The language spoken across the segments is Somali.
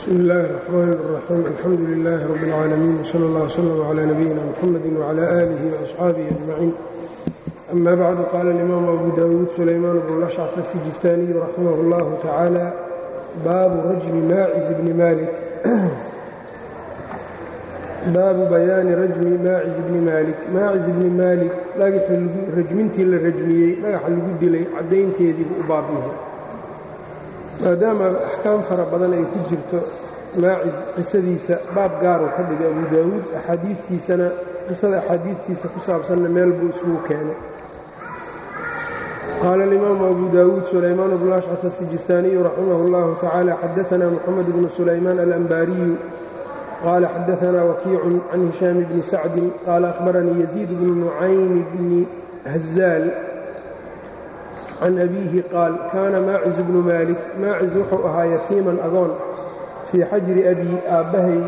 bsmi اllahi الرحmn الرaxيim alxamdu لilh rb اlcaalamiin wslى اllah wslm عlى nabiyina mxamadi wعlى آlih وaصxaabihi أجmaciin ama bacdu qaala اlimam abu dawuud sulaymaan bnu lashcf asijistaaniyu raximah اllah tacaalى baabu rajmi maaciz bni malik baabu bayaani rajmi maaciz bni maalik maaciz bni maalik dhagaxii rajmintii la rajmiyey dhagaxa lagu dilay caddaynteediibu u baabyahay maadaama axkaam fara badan ay ku jirto maaciz qisadiisa baab gaaruu ka dhigay abu daawuud axaadiidtiisana qisada axaadiidtiisa ku saabsanna meel buu isugu keenay qaala alimaamu abu daawuud sulaymaan bnu ashcaf asijistaaniyu raximah اllahu tacaala xadaanaa moxamed bnu sulaymaan alambaariyu qaala xadaanaa wakiicun can hishaam bni sacdin qaala ahbaranii yaziid bnu nucaym bni hazaal can abiihi qaal kaana maaciz bnu maalik maaciz wuxuu ahaa yatiiman agoon fii xajri abii aabbahay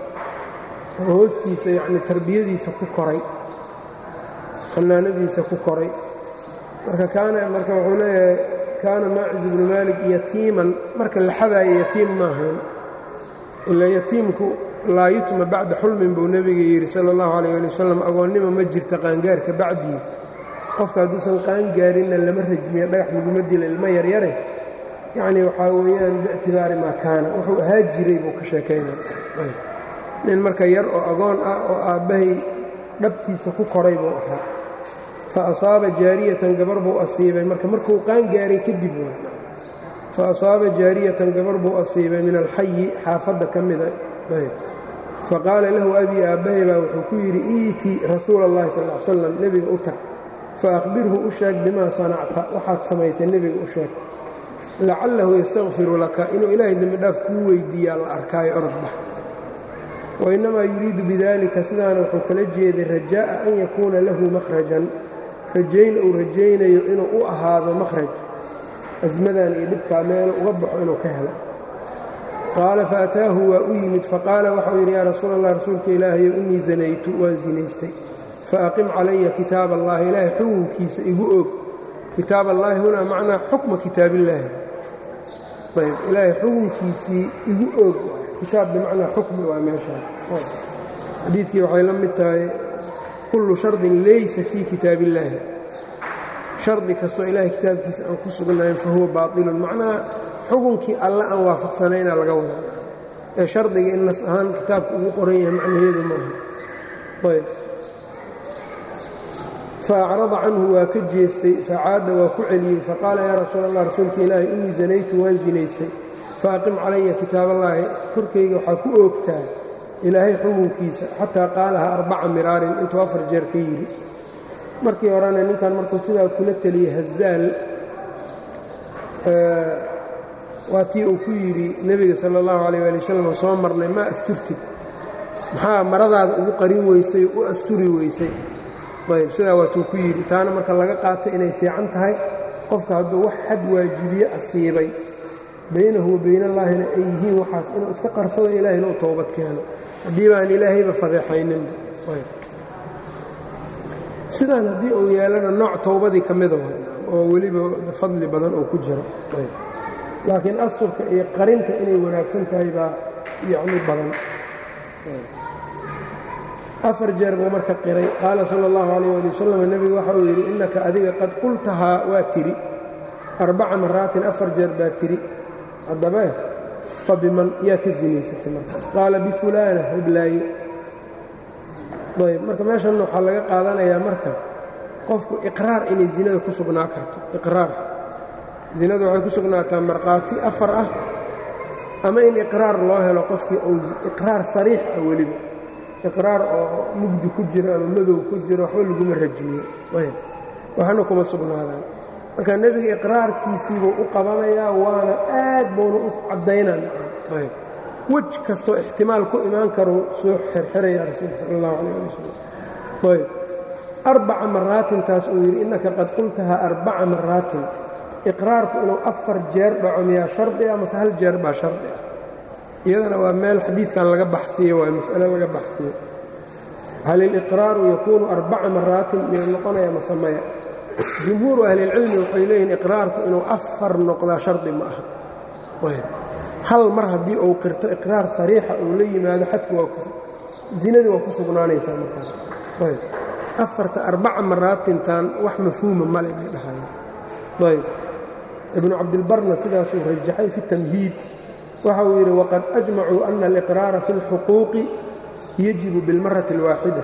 hoostiisa yacni tarbiyadiisa ku koray xanaanadiisa ku koray marka kaana marka wuxuu leeyahay kaana maaciz bnu maalik yatiiman marka la xadaayo yatiim maahayn ilaa yatiimku laa yutma bacda xulmin buu nebiga yidhi sala allahu calayh ali wasalam agoonnimo ma jirta qaangaarka bacdii qofka hadduusan qaangaarinna lama rajmiyo dhagax laguma dila ilmo yaryare yacni waxaa weeyaan biictibaari maa kaana wuxuu ahaa jiray buu ka sheekaynaya nin marka yar oo agoon ah oo aabbahay dhabtiisa ku koray buu ahaa fa asaaba jaariyatan gabar buu asiibay marka markuu qaangaaray kadib fa asaaba jaariyatan gabar buu asiibay min alxayi xaafadda ka mida fa qaala lahu abii aabbahay baa wuxuu ku yidhi iitii rasuula allahi sal l slam nebiga u tag faaqbirhu u sheeg bimaa sanacta waxaad samaysay nebiga u sheeg lacallahu yastakfiru laka inuu ilaahay dembidhaaf kuu weydiiyaa la arkaayo orod bax wainnamaa yuriidu bidalika sidaana wuxuu kala jeeday rajaa'a an yakuuna lahu makhrajan rajayn uu rajaynayo inuu u ahaado makhraj asmadan iyo dhibkaa meelo uga baxo inuu ka helo qaala faataahu waa u yimid faqaala waxau yidhi yaa rasuul allah rasuulka ilaahayo innii zanaytu waan sinaystay faaqim calaya kitaab allahi ilaahay xukunkiisa igu og kitaab allaahi hunaa macnaa xukma kitaabillaahi ayb ilaahay xukunkiisii igu og kitaab bimacnaa xukmi waa meeshaa xadiidkii waxay la mid tahay kullu shardin laysa fii kitaab illaahi shardi kastoo ilaahay kitaabkiisa aan ku sugnayn fa huwa baatilun macnaha xukunkii alle aan waafaqsanayna laga wadaa ee shardiga in nas ahaan kitaabka ugu qoran yahay macnaheedu maaha ayb faacrada canhu waa ka jeestay facaada waa ku celiyey faqaala yaa rasuul allah rasuulka ilaahi innii zanaytu waan zinaystay faaqim calaya kitaaballaahi korkayga waxaa ku oogtaa ilaahay xukunkiisa xataa qaalaha arbaca miraarin intuu afar jeer ka yidhi markii horena ninkan markuu sidaa kula teliyey hazaal waa tii uu ku yidhi nebiga sala allahu calayh ali wasalam soo marnay maa asturtid maxaa maradaada ugu qarin weysay u asturi weysay ayb sidaa waatuu ku yidhi taana marka laga qaato inay fiican tahay qofka hadduu wax xad waajibiye asiibay baynahu wa baynallaahina ay yihiin waxaas inuu iska qarsado ilaahayna u toobad keeno haddii baan ilaahayba fadeexayninba sidaan haddii uu yeelana nooc towbadii ka mida oo weliba fadli badan oo ku jiro laakiin asturka iyo qarinta inay wanaagsan tahay baa yacni badan afar jeer buu marka qiray qaala sala allahu calayh ali wasalam nebigu waxa uu yidhi innaka adiga qad qultahaa waa tidhi arbaca maraatin afar jeer baa tidhi haddabee fa biman yaa ka sinaysatay marka qaala bifulaana hiblaaye ayb marka meeshan waxaa laga qaadanayaa marka qofku iqraar inay zinada ku sugnaa karto iqraar zinadu waxay ku sugnaataa markhaati afar ah ama in iqraar loo helo qofkii uu iqraar sariix ah weliba iqraar oo mugdi ku jiro ama madow ku jiro waxba laguma rajmiyo waxna kuma sugnaadaan marka nebiga iqraarkiisiibuu u qabanayaa waana aad buuna u caddaynaan wej kastoo ixtimaal ku imaan karuu soo xerxeraya rasuulka sal allahu calah ali wasalam ayb arbaca maraatin taas uu yidhi innaka qad qultahaa arbaca maraatin iqraarku inuu afar jeer dhaco miyaa shardi ah mase hal jeer baa shardi ah iyadana waa meel xadiidkan laga baxfiye waa mas'ale laga baxfiye hal iliqraaru yakuunu arbaca maraatin miyuu noqonaya masamaya jumhuuru ahlilcilmi waxay leeyihin iqraarku inuu afar noqdaa shardi ma aha hal mar haddii uu qirto iqraar sariixa uu la yimaado xadku waa zinadii waa ku sugnaanaysaa markaas ayb afarta arbaca maraatintan wax mafhuuma male bay dhahayeen ayb ibnu cabdilbarna sidaasuu rajaxay fi tamhiid waxa uu yidhi waqad ajmacuu ana aliqraara fi اlxuquuqi yajibu biاlmarati اlwaaxida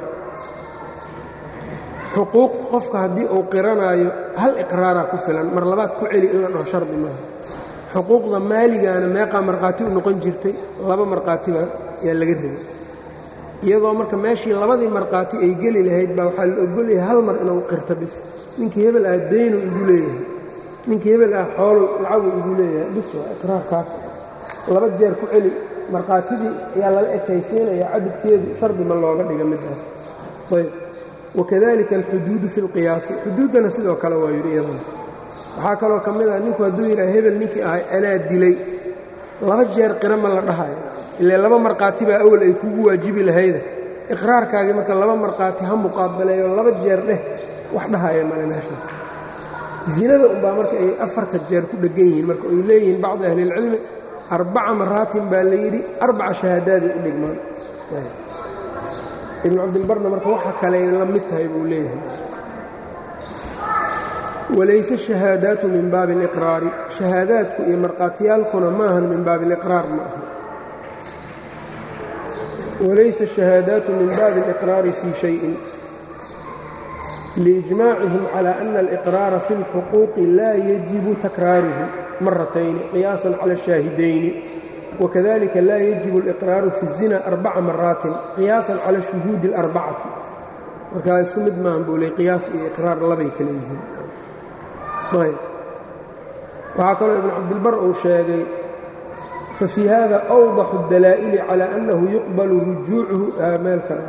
xuquuq qofka haddii uu qiranaayo hal iqraaraa ku filan mar labaad ku celi in la dhaho shardi maaha xuquuqda maaligaana meeqaa markhaati u noqon jirtay laba markhaatiba yaa laga rabay iyadoo marka meeshii labadii markhaati ay geli lahayd baa waxaa la ogolyahay hal mar inuu qirto bis ninkii hebel ah daynu igu leeyahay ninkii hebel ah xoolo lacagu igu leeyahay bis waa iqraarkaas laba jeer ku celi markhaatidii ayaa lala ekaysiinaya cadadkeedu shardi ma looga dhiga middaas ayb wakadalika alxuduudu fi lqiyaasi xuduuddana sidoo kale waa yidhi iyadana waxaa kaloo ka mid ah ninku hadduu yidhaha hebel ninkii ahay anaa dilay laba jeer qira ma la dhahayo ile laba markhaati baa awal ay kugu waajibi lahayda iqraarkaagii marka laba markhaati ha muqaabaleeyo laba jeer dheh wax dhahaya male meeshaas zinada unbaa marka ay afarta jeer ku dheggan yihiin marka ay leeyihiin bacdi ahlilcilmi arbaca maraatin baa la yidhi arbaca shahaadaadii u dhigmaan ibnu cabdilbarna marka waxa kale ay la mid tahay buu leeyahay walayse shahaadaatu min baabi aliqraari shahaadaadku iyo markhaatiyaalkuna maahan min baabi aliqraar ma aha walaysa shahaadaatu min baabi aliqraari fii shayin liijmaacihim cala ana aliqraara fi اlxuquuqi laa yajibu takraaruhu maratayni qiyaasan cala الشhaahidayni wakadalika laa yajibu اliqraaru fi الzina arbaca maraatin qiyaasan cala shuhuudi اlarbacati markaa isku mid maahan buu ley qiyaas iyo iqraar labay kale yihiin ayb waxaa kaloo ibn cabdilbar uu sheegay fafii hada awdaxu اdalaa'ili calى annahu yuqbalu rujuucuhu meel kale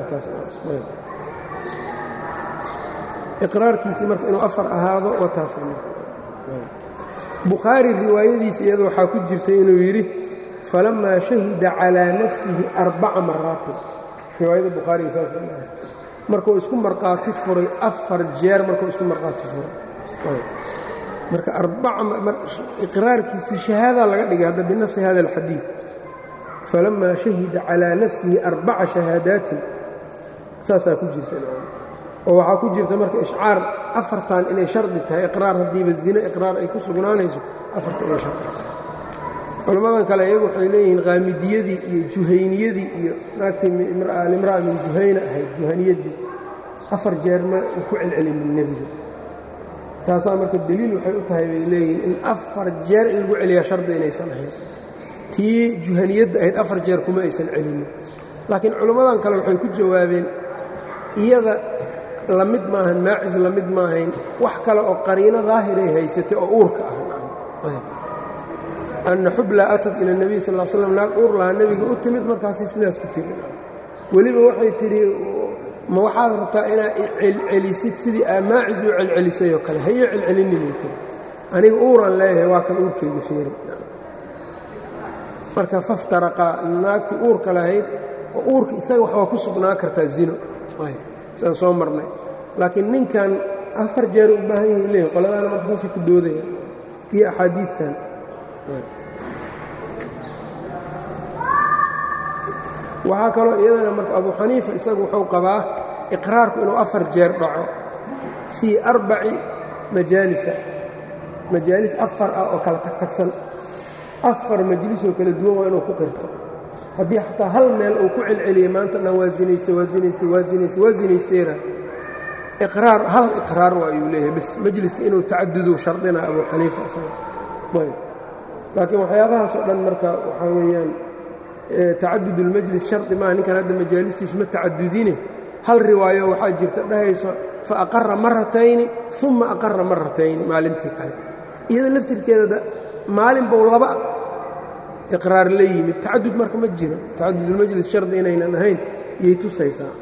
iqraarkiisii marka inuu afar ahaado waa taas bukhaari riwaayadiisa iyada waxaa ku jirtay inuu yidhi falamaa shahida calىa nafsihi arbaca maraatin riwaayada bukhaariga saas markuu isku markhaati furay afar jeer markuu isku markhaati furay marka iqraarkiisii shahaadaa laga dhigay hadda binasi hada alxadiid falamaa shahida calىa nafsihi arbaca shahaadaatin saasaa ku jirta oo waxaa ku jirta marka ishcaar afartan inay shardi tahay iqraar haddiiba zine iqraar ay ku sugnaanayso afarta inay shardi tahay culammadan kale iyagu waxay leeyihiin qaamidiyadii iyo juhayniyadii iyo naagtii alimra'a min juhayna ahayd juhaniyadii afar jeer ma uu ku celcelinin nebiga taasaa marka deliil waxay u tahay bay leeyihiin in afar jeer in lagu celiyaa shardi inaysan ahayn tii juhaniyadda ahayd afar jeer kuma aysan celinin laakiin culimmadan kale waxay ku jawaabeen iyada la mid maahan maacis la mid maahayn wax kale oo qariino daahiray haysatay oo uurka ah anna xublaa atad ila nebiy sal l slam naag uur lahaa nebiga u timid markaasay sidaas ku tiri weliba waxay tidhi ma waxaad rabtaa inaad celcelisid sidii aa maacis u celcelisay oo kale hayo celcelinimay tiri aniga uuran leeyahay waa kan uurkayga feeri marka faftaraqa naagtii uurka lahayd oo uurka isaga waxbaa ku sugnaa kartaa zino saan soo marnay laakiin ninkan afar jeer u baahan yahi leeyahy qoladaana marka saasay ku doodaya iyo axaadiidtan waxaa kaloo iyadana marka abu xaniifa isagu wuxuu qabaa iqraarku inuu afar jeer dhaco fii arbaci majaalisa majaalis afar ah oo kala tagtagsan afar majlisoo kala duwan waa inuu ku qirto haddii xataa hal meel uu ku celceliyey maanta dhan waa zinaystay waa zinaystay waa zinaystay waa zinaysteena iqraar hal iqraar waa ayuu leeyahay bas majliska inuu tacadudu shardina abu xaniifa isaga ayb laakiin waxyaabahaasoo dhan marka waxaa weeyaan tacadud اlmajlis shardi maaha ninkan hadda majaalistiisu ma tacadudine hal riwaayo waxaa jirta dhahayso fa aqara maratayni uma aqara maratayni maalintii kale iyada laftirkeeda maalin bou laba iqraar la yimid tacadud marka ma jiro tacadud اlmajlis shardi inaynan ahayn iyay tusaysaa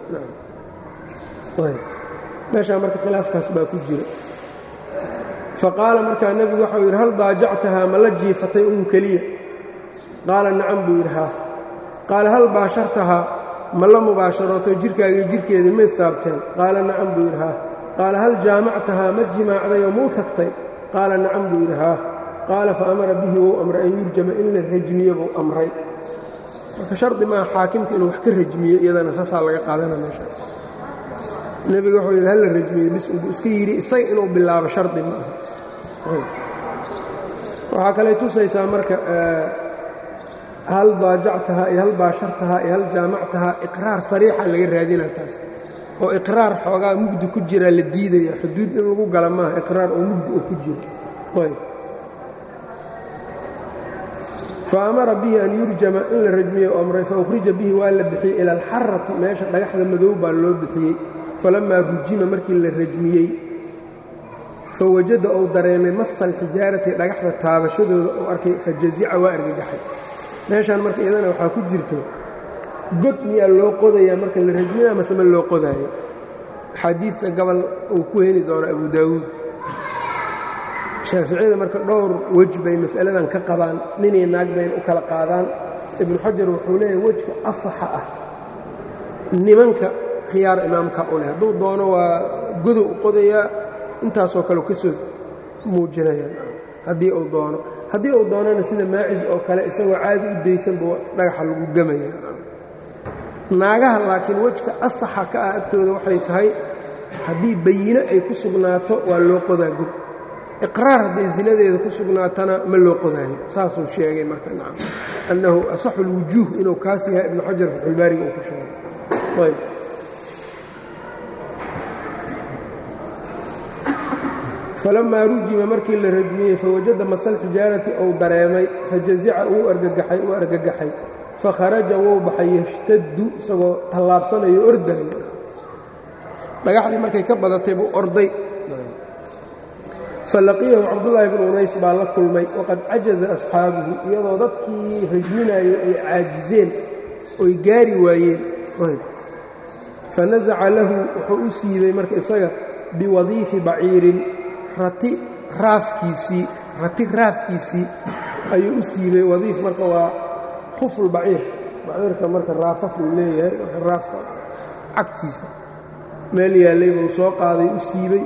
meeshaa marka khilaafkaas baa ku jira faqaala markaa nebigu waxau yidhi hal daajactahaa ma la jiifatay un keliya qaala nacam buu yidhi haa qaala hal baashartahaa ma la mubaasharooto jirkaagii jirkeedii ma istaabteen qaala nacam buu yidhi haa qaala hal jaamactahaa ma jimaacday oo muu tagtay qaala nacam buu yidhi haa qaala faamara bihi wou amray an yurjama in la rajmiyo buu amray marka shardi maaha xaakimka inuu wax ka rajmiyo iyadana saasaa laga qaadana meesha nebiga wuxuu yidhi halla rajmiyo bis unbuu iska yidhi isaga inuu bilaabo shardi ma aha waxaa kaley tusaysaa marka hal daajactahaa iyo hal baashartahaa iyo hal jaamactahaa iqraar sariixa laga raadinaa taas oo iqraar xoogaa mugdi ku jiraa la diidaya xuduud in lagu gala maaha iqraar oo mugdi oo ku jiro ayb faamara bihi an yurjama in la rajmiyo amray faukhrija bihi waa la bixiyey ila alxarati meesha dhagaxda madow baa loo bixiyey falamaa rujima markii la rajmiyey fawajada ou dareemay masa alxijaarati dhagaxda taabashadooda uu arkay fajazica waa argagaxay meeshaan marka iyadana waxaa ku jirto god miyaa loo qodayaa marka la rajminaa mase ma loo qodaayo xadiidka gobol uu ku heli doono abu daawuud shaaficiyada marka dhowr wej bay mas'aladan ka qabaan ninay naag bayna u kala qaadaan ibnu xajar wuxuu leeyahay wejka asaxa ah nimanka khiyaar imaamka u leh hadduu doono waa godow u qodayaa intaasoo kale ka soo muujinayaan haddii uu doono haddii uu doonana sida maacis oo kale isagoo caadi u daysanba dhagaxa lagu gemaya naagaha laakiin wejka asaxa ka ah agtooda waxay tahay haddii bayino ay ku sugnaato waa loo qodaa god iqraar hadday zinadeeda ku sugnaatana ma loo qodaayo saasuu sheegay marka nacam annahu asaxu lwujuuh inuu kaas yahay ibnu xajar faxulbaariga uu ku sheegay ayb falamaa rujima markii la rajmiyey fawajada masal xijaarati ou dareemay fajazica uu argagaxay uu argagaxay fakharaja wou baxay yashtaddu isagoo tallaabsanayo ordayo dhagaxdii markay ka badatay buu orday falaqiyahu cabdullaahi bnu unays baa la kulmay waqad cajaza asxaabuhu iyadoo dadkii rajminayo ay caajizeen oy gaari waayeen fanasaca lahu wuxuu u siibay marka isaga biwadiifi baciirin rati raafkiisii rati raafkiisii ayuu u siibay wadiif marka waa khufulbaciir baciirka marka raafaf uu leeyahay marka raafka cagtiisa meel yaallay buu soo qaaday u siibay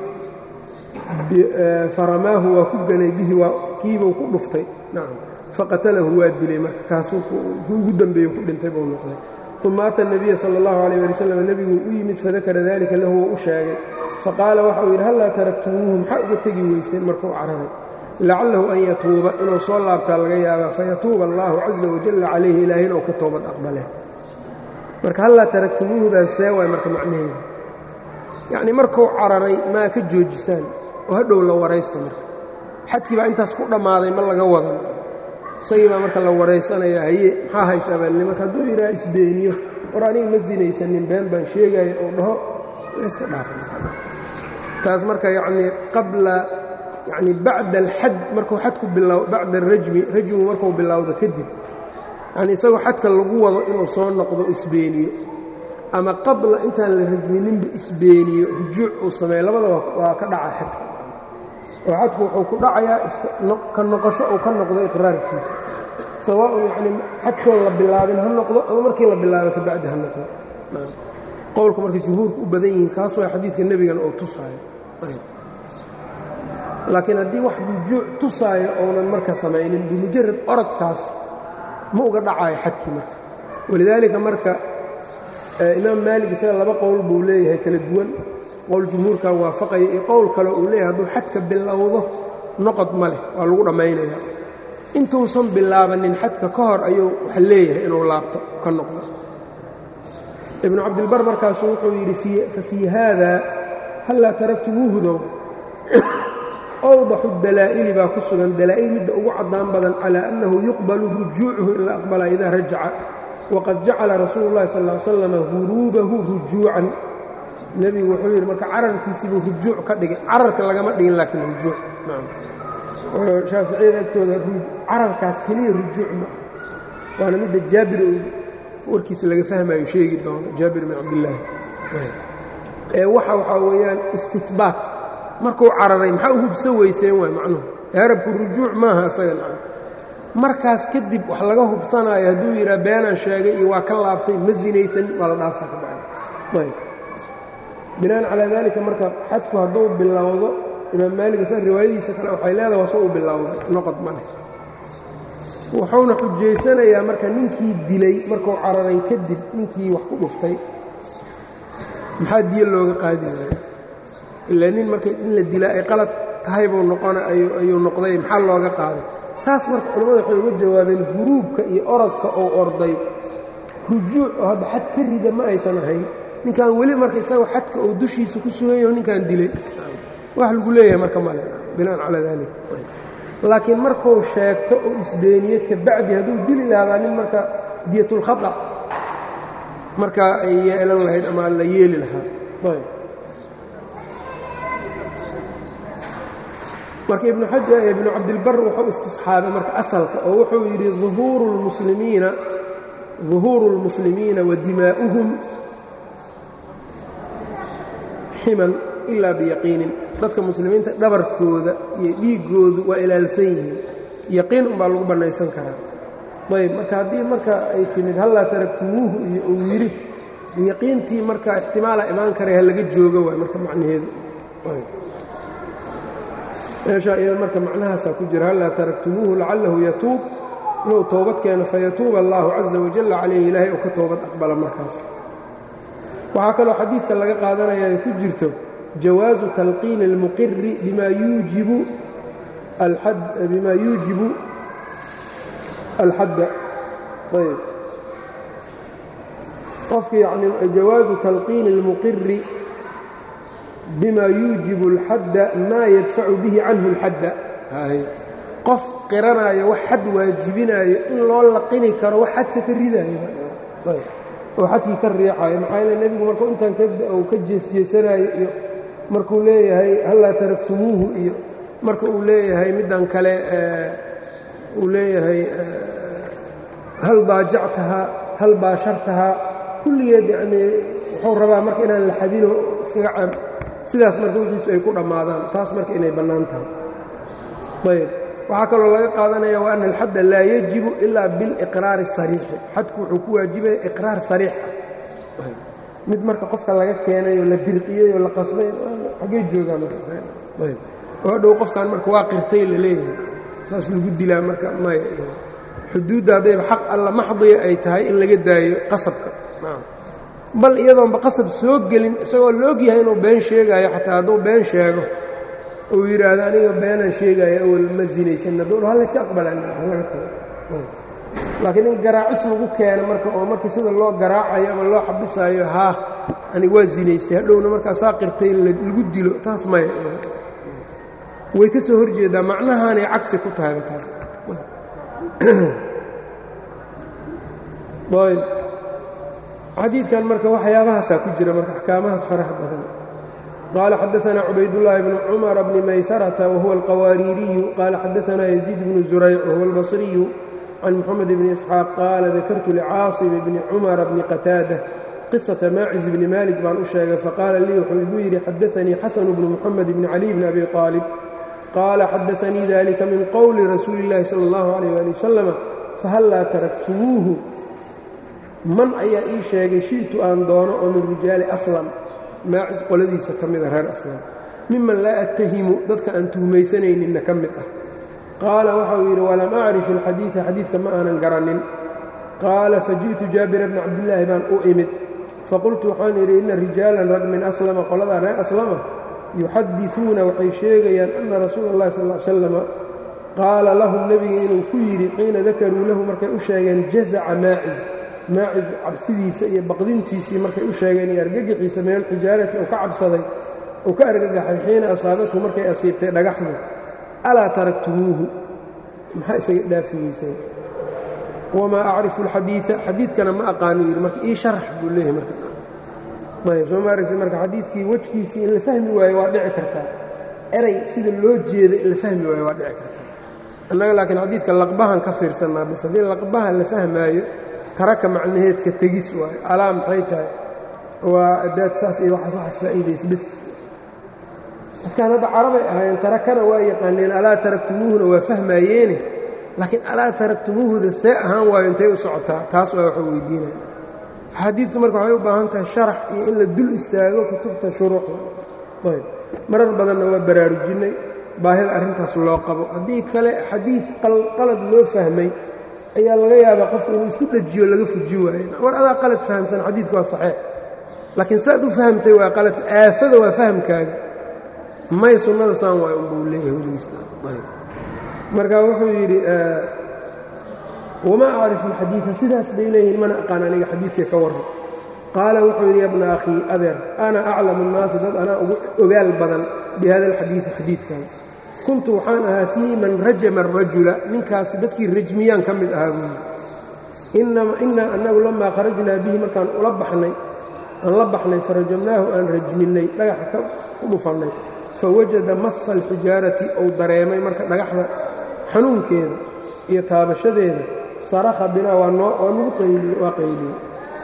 faramaahu waa ku ganay bihi waa kiibuu ku dhuftay nacam faqatalahu waa dilay marka kaasuu ugu dambeeyo ku dhintay buu noqday uma ata الnabiya salى اllahu عalيه ali wslam nebiguu u yimid fadakara dalika lahu wou u sheegay faqaala waxau yidhi hallaa taraktumuuhu maxaa uga tegi weyseen markuu cararay lacalahu an yatuuba inuu soo laabtaa laga yaabaa fayatuuba allahu caza wajalla calayhi ilaahay inuu ka toobad aqbale marka hallaa taraktumuuhudaas see waay marka macnaheeda yacnii markuu cararay maa ka joojisaan oo hadhow la waraysto marka xadkii baa intaas ku dhammaaday ma laga wadan isagii baa marka la waraysanaya haye maxaa haysaa baalni marka hadduu yidhaha isbeeniyo war aniga ma sinaysanin been baan sheegaya oo dhaho layska dhaafa taas marka yacnii qabla yacni bacda alxad markuu xadku bilaw bacda arajmi rajmigu markuu bilowdo kadib yacni isagoo xadka lagu wado inuu soo noqdo isbeeniyo ama qabla intaan la rajmininba isbeeniyo rujuuc uu sameeyo labadaba waa ka dhaca xadka oo xadku wuxuu ku dhacayaa ka noqosho uu ka noqdo iqraarkiisa sawaaun yacni xadkoon la bilaabin ha noqdo ama markii la bilaabo ka bacdi ha noqdo qowlka marka jumhuurku u badan yihiin kaas waa xadiidka nebigana oo tusaayo laakiin haddii wax rujuuc tusaayo ounan marka samaynin bimujarad orodkaas ma uga dhacayo xadkii marka walidaalika marka imaam maalig isaga laba qowl buu leeyahay kala duwan qowl jumhuurkan waafaqaya iyo qowl kale uu leeyahay hadduu xadka bilowdo noqod ma leh waa lagu dhammaynaya intuusan bilaabanin xadka ka hor ayuu wax leeyahay inuu laabto ka noqdo ibnu cabdilbar markaasu wuxuu yidhi fafii haada hallaa taraktumuuhudow awdaxu dalaa'ili baa ku sugan dalaa'il midda ugu caddaan badan calaa annahu yuqbalu rujuucuhu in la aqbalaa idaa rajaca waqad jacala rasuulu llahi sal ly slam huruubahu rujuucan nebigu wuxuu yidhi marka cararkiisiibuu rujuuc ka dhigay cararka lagama dhigin laakiin rujuuc shaaficiyada agtooda cararkaas keliya rujuuc ma waana midda jaabir warkiisa laga fahmayo sheegi doono jaabir bin cabdillaahi ee waxa waxaa weeyaan istihbaat markuu cararay maxaa u hubsan weyseen waay macnuhu harabku rujuuc maaha isaga nacan markaas kadib wax laga hubsanaayo hadduu yidhaha beenaan sheegay iyo waa ka laabtay ma sinaysan waa la dhaafa ka bacdi binaan calaa daalika marka xadku hadduu bilowdo imaam maalig sa riwaayadiisa kale waxay leedahay waa soo u bilowday noqod ma leh wuxuuna xujaysanayaa marka ninkii dilay markuu cararay kadib ninkii wax ku dhuftay maxaa diya looga qaadi waaya ilaa nin marka in la dila ay qalad tahay buu noqona ayuu noqday maxaa looga qaaday taas marka culimmada waxay uga jawaabeen huruubka iyo orodka oo orday rujuuc oo hadda xad ka rida ma aysan ahayn ninkan weli marka isagoo xadka oo dushiisa ku sugan yaho ninkan dilay wax lagu leeyahay marka male binaan calaa dalik laakiin markuu sheegto oo isbeeniye kabacdi hadduu dili lahaabaa nin marka diyatulkhata markaa ay yeelan lahayd ama la yeeli lahaa marka ibnu xaja ibnu cabdilbar wuxuu istisxaabay marka asalka oo wuxuu yidhi uhuuru lmuslimiina ظuhuuru اlmuslimiina wa dimaa'uhum ximan ilaa biyaqiinin dadka muslimiinta dhabarkooda iyo dhiiggoodu waa ilaalsan yihiin yaqiin umbaa lagu bannaysan karaa ayb marka haddii marka ay timid hallaa taraktumuuhu iyo uu yidhi yaqiintii marka ixtimaala imaan karay ha laga joogo waay marka macnaheedu meeshaa iyada marka macnahaasaa ku jira hallaa taraktumuuhu lacalahu yatuub inuu toobad keeno fayatuuba allaahu caza wajalla calayhi ilaahay uu ka toobad aqbala markaas waxaa kaloo xadiidka laga qaadanaya ay ku jirto jawaazu talqiini اlmuqiri bima yuujibu bima yuujibu alxadda ayb qofka yani jawaazu talqiini اlmuqiri bima yuujibu اlxadda maa yadfacu bihi canhu اlxadda qof qiranaayo wax xad waajibinaayo in loo laqini karo wax xadka ka ridaayo oo xadkii ka riixayo maxaa yeele nebigu markuu intaan uu ka jeesjeesanaayo iyo markuu leeyahay hallaa taraktumuuhu iyo marka uu leeyahay middan kale uu leeyahay hal daajactahaa hal baashartahaa kulligeed yacnii wuxuu rabaa marka inaan la xadino iskaga can sidaas marka wixiisu ay ku dhammaadaan taas marka inay bannaan tahay ayb waxaa kaloo laga qaadanaya wa ana alxadda laa yajibu ilaa biliqraari الsariixi xadku wuxuu ku waajibaya iqraar sariix ah mid marka qofka laga keenay oo la dirqiyey oo la qasbay xaggey joogaan markaayb oo hadhow qofkan marka waa qirtay la leeyahay saas lagu dilaa marka maya xuduudda haddayba xaq alla maxdiya ay tahay in laga daayo qasabka bal iyadoonba qasab soo gelin isagoo la og yahay inuu been sheegaayo xataa hadduu been sheego uu yidhaahdo aniga beenaan sheegaayo awal ma zinaysan hadduu ha layska aqbalan halaga tago laakiin in garaacis lagu keeno marka oo markii sida loo garaacayo ama loo xabisaayo haa aniga waa zinaystay hadhowna markaa saa qirtay lagu dilo taas maya way ka soo horjeedaa macnahaanay cagsi ku tahayba taas ayb xadiidkan marka waxyaabahaasaa ku jira marka axkaamahaas faraha badan qaala xadaanaa cubaydاllaahi bnu cumara bni maysarata wahuwa alqawaariiriyu qaala xadaanaa yaziid bnu zurayc wahuwa albasriyu can moxamed bni isxaaq qaala dakartu licaasim bni cumara bni qataada qisata maacis bni maalik baan u sheegay faqaala lii wuxuu igu yidhi xadaanii xasanu bnu moxamed bni caliy bni abi aalib qaala xadaanii dalika min qowli rasuuli اllahi sala اllahu alayh ali wasalama fahallaa taraktumuuhu man ayaa ii sheegay shi'tu aan doono oo min rijaali aslam maacis qoladiisa ka mida reer aslam miman laa attahimu dadka aan tuhmaysanayninna ka mid ah qaala waxau yidhi walam acrif alxadiida xadiidka ma aanan garannin qaala faji'tu jaabira bni cabdillaahi baan u imid faqultu waxaan yidhi inna rijaalan rag min aslama qoladaa reer aslama yuxadisuuna waxay sheegayaan anna rasuula اllahi sal l slama qaala lahum nebiga inuu ku yidhi xiina dakaruu lahu markay u sheegeen jazaca maacis maacis cabsidiisa iyo baqdintiisii markay u sheegeen iyo argagaxiisa min alxijaarati uu ka cabsaday uu ka argagaxay xiina asaabathu markay asiibtay dhagaxdu alaa taraktumuuhu maxaa isaga dhaafi weyseen wamaa acrifu alxadiida xadiidkana ma aqaanu yidhi marka ii sharax buu leeyahay marka ayb soo ma aragti marka xadiidkii wejkiisii in la fahmi waayo waa dhici kartaa eray sida loo jeeda in la fahmi waayo waa dhici kartaa annaga laakiin xadiidka laqbahan ka fiirsannaa bis haddii laqbaha la fahmaayo taraka macnaheedka tegis waayo alaa maxay tahay waa adaad saas iyo waxaas waxaas faa'iidaysa bis dadkaan hadda carabay ahaayeen tarakana waa yaqaaneen alaa taraktumuuhuna waa fahmaayeene laakiin alaa taraktumuuhuda see ahaan waayo intay u socotaa taas waa waxuu weydiinaya xadiidku marka waxay u baahan tahay sharax iyo in la dul istaago kutubta shuruuxda ayb marar badanna waa baraarujinay baahida arrintaas loo qabo haddii kale xadiid qalad loo fahmay ayaa laga yaabaa qofku inuu isku dhejiyo laga fuji waayo war adaa qalad fahamsan xadiidku waa saxiix laakiin saad u fahamtay waa qaladka aafada waa fahamkaaga may sunnada saan waay unbuu leeyahay weligiismarka wuxuu yidhi wamaa acrifu alxadiida sidaas bay leeyihiin mana aqaan aniga xadiidkay ka warran qaala wuxuu yidhi yabna akhii adeer ana aclamu nnaasi dad anaa ugu ogaal badan bi hada alxadiidi xadiidkan kuntu waxaan ahaa fii man rajama arajula ninkaasi dadkii rajmiyaan ka mid ahaa buuyi innaa annagu lamaa kharajnaa bihi markaan ula baxnay aan la baxnay farajamnaahu aan rajminnay dhagaxa ku dhufannay fawajada massa alxijaarati ou dareemay marka dhagaxda xanuunkeeda iyo taabashadeeda sarakha binaa waa nagu qayliye waa qayliyey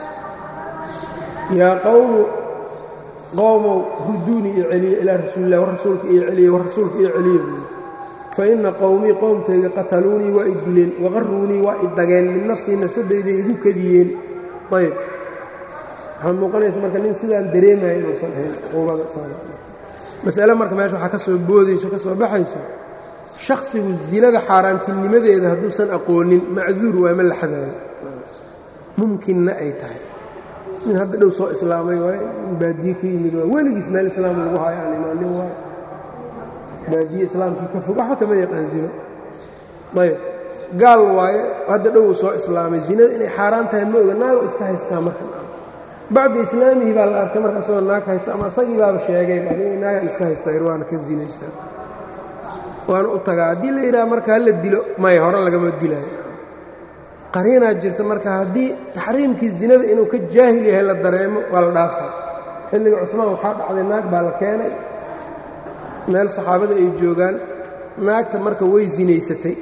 yaa qowmu qowmow huduunii iyo celiye ilaa rasuulilah war rasuulka iyo celiye war rasuulka iyo celiye buuyi fa inna qowmii qowmkayga qataluunii waa i dileen waqaruunii waa i dageen min nafsii nafsadayday igu kadiyeen ayb waxaa muuqanaysa marka nin sidaan dareemaya inuusan ahayn cuquubada masale marka meesha waxaa ka soo boodayso ka soo baxayso shakhsigu zinada xaaraantinimadeeda hadduusan aqoonin macduur waa ma la xadaayo mumkinna ay tahay min hadda dhow soo islaamay waay in baadiye ka yimid waa weligiis meel islaam lagu haayo aan imaanin waay baadiye islaamkii ka fog waxba kama yaqaan zino ayb gaal waaye hadda dhow soo islaamay zinada inay xaaraan tahay ma oga naago iska haystaa marka bacda islaamihii baa la arkay marka isagoo naag haysta ama isagii baaba sheegay naagaan iska haystaa ir waana ka zinaystaa waana u tagaa haddii la yidhaha marka hala dilo maya hore lagama dilaayo qariinaa jirta marka haddii taxriimkii zinada inuu ka jaahil yahay la dareemo waa la dhaafaa xilliga cusmaan waxaa dhacday naag baa la keenay meel saxaabada ay joogaan naagta marka way zinaysatay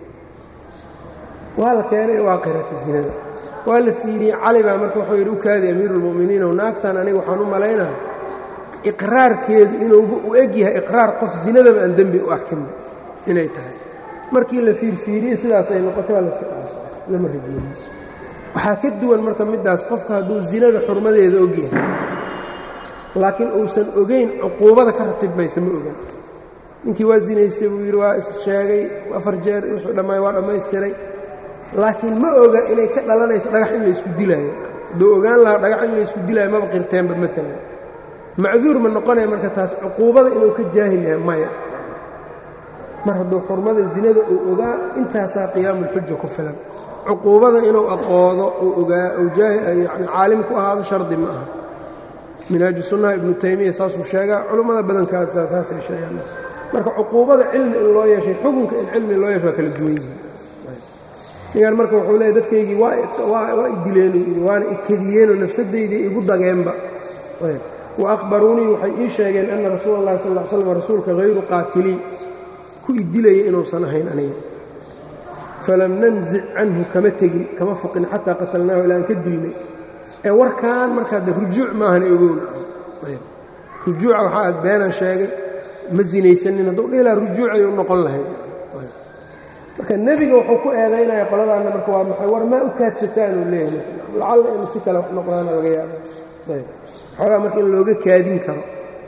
waa la keenay waa qiratay zinada waa la fiiriyey cali baa marka wuxuu yidhi u kaadi amiiruulmu'miniin ow naagtan aniga waxaan u malaynaa iqraarkeedu inuuba u eg yahay iqraar qof zinadaba aan dembi u arkinba inay tahay markii la fiirfiiriyey sidaas ay noqotay waa laska dhaafay lama rajoonin waxaa ka duwan marka middaas qofka hadduu zinada xurmadeeda og yahay laakiin uusan ogayn cuquubada ka ratibmaysa ma ogan ninkii waa zinaystay buu yidhi waa issheegay afar jeer wuxuu dhammaay waa dhammaystiray laakiin ma oga inay ka dhalanayso dhagax in laysku dilaayo hadduu ogaan lahaa dhagax in laysku dilaayo maba qirteenba maalan macduur ma noqonaya marka taas cuquubada inuu ka jaahil yahay maya mar hadduu xurmada zinada uu ogaa intaasaa qiyaamulxuja ku filan cuquubada inuu aqoodo uu ogaa uu yani caalim ku ahaado shardi ma aha minhaaju sunnaha ibnu taymiya saasuu sheegaa culummada badankaas taasay sheegaan marka cuquubada cilmi in loo yeeshay xukunka in cilmi loo yeesho waa kala duwan yihin ningaan marka wuxuu leeya dadkaygii waa i dileenu waana ikadiyeenoo nafsaddaydii igu dageenba wa akhbaruunii waxay ii sheegeen anna rasuula اllahi sal l slam rasuulka hayru qaatilii ku i dilaya inuusan ahayn aniga falam nanzic canhu kama tegin kama foqin xataa qatalnaahu ilaa aan ka dilnay ee warkaan markaa de rujuuc maahan ogowna rujuuca waxaa aad beenan sheegay ma sinaysanin hadduu dhilaa rujuucay u noqon lahayd marka nebiga wuxuu ku eedaynaya qoladaanna marka waa maxay war maa u kaadsataan uu leeyahay lacalla inu si kale wax noqdaana laga yaaba xoogaa marka in looga kaadin karo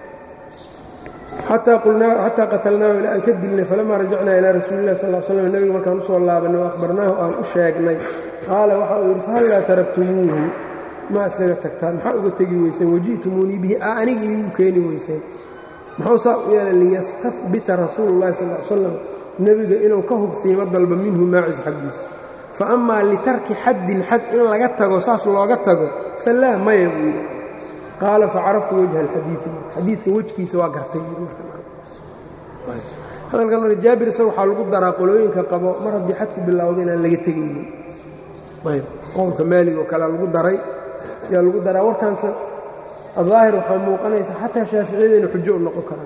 xataa qatalnaahu ilaa aan ka dilnay falamaa rajacnaa ilaa rasuuli lah sal slam nebiga markaan u soo laabanay o akhbarnaahu aan u sheegnay qaala waxa uu yidhi fahallaa taraktumuuhu maa iskaga tagtaan maxaa uga tegi weyseen waji'tumuunii bihi a aniga iigu keeni weyseen muxuu saa u yeelay liyastafbita rasuulu llahi sal l slam nebiga inuu ka hubsiimo dalba minhu maacis xaggiisa fa amaa litarki xaddin xad in laga tago saas looga tago falaa maya buu yidhi qaala facaraftu wajha alxadiidi xadiidka wejkiisa waa gartay hadalkan marka jaabir isaga waxaa lagu daraa qolooyinka qabo mar haddii xadku bilowda inaan laga tegaynin ayb qowlka maalig oo kale lagu daray yaa lagu daraa warkaanse adaahir waxaa muuqanaysa xataa shaaficiyada inu xujo u noqon karaan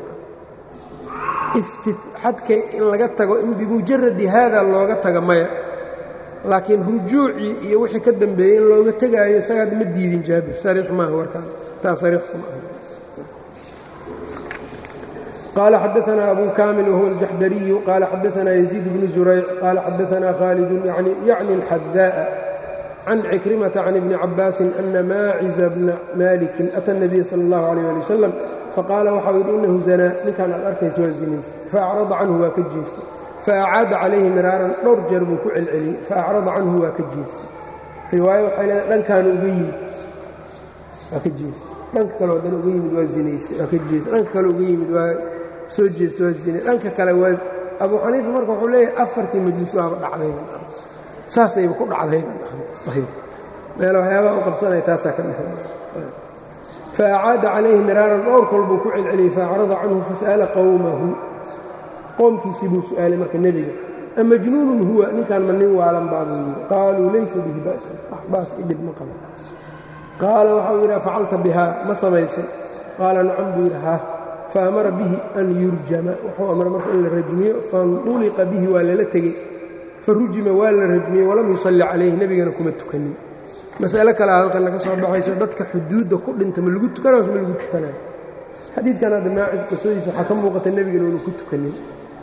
xadka in laga tago in bimujaradi haada looga taga maya laakiin rujuucii iyo wixii ka dambeeyey in looga tegaayo isagaad ma diidin jaabir sariix maaha warkaan taa sariix kuma aha qaala xadaanaa abu kaamil wahuwa aljaxdariyu qaala xadaanaa yaziid bnu zurayc qaala xadaanaa khaalidun yacni alxadaa'a can cikrimata can ibni cabaasin ana maaciza bna maalikin ata الnabiya salى اllahu عalيh ali wasalam faqaala waxau yidhi inahu zanaa ninkaan aad arkaysa waa zinaystay faacrada canhu waa ka jeestay faacaada calayhi miraaran dhowr jeer buu ku celceliyey faacrada canhu waa ka jeestay riwaayo waxay leedahay dhankaana uga yimid waa ka jeestay dhanka kale oo dan uga yimid waa zinaystay waa ka jeestay dhanka kale uga yimid waa soo jeestay waa zinay dhanka kale waa abu xaniifa marka wuxuu leeyahay afartii majlis waaba dhacdayba saasayba ku dhacdayba meel waxyaabaha u qabsanaya taasaa ka dhexe faacaada calayhi miraaran dhowr kol buu ku celceliyey faacrada canhu fasa'ala qowmahu qoomkiisii buu su'aalay marka nebiga amajnuunun huwa ninkaan ma nin waalan baabuu yidhi qaaluu laysa bihi ba'sun wax baas i dhib ma qabo qaala waxau yidhi facalta bihaa ma samaysay qaala nacam buu yidhi haa faamara bihi an yurjama wuxuu amray marka in la rajmiyo fanduliqa bihi waa lala tegey farujima waa la rajmiyey walam yusalli calayhi nebigana kuma tukanin mas'alo kalea halkan laga soo baxayso dadka xuduudda ku dhinta ma lagu tukanayo ma lagu tukanayo xadiidkan hadda maacis qisadiisa waxaa ka muuqata nebigana unu ku tukanin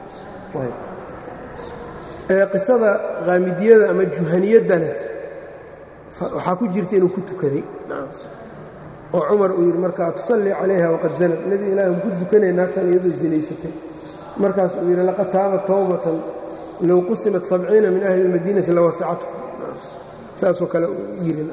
qisada qaamidiyada ama juhaniyaddana waxaa ku jirta inuu ku tukaday oo cumar uu yidhi markaa tusallii calayha waqad zanad nebi ilaahi ku dukanay naagtan iyadoo zinaysatay markaas uu yidhi laqad taaba towbatan low qusimat sabciina min ahli اlmadiinati lawasacathu saasoo kale yidhi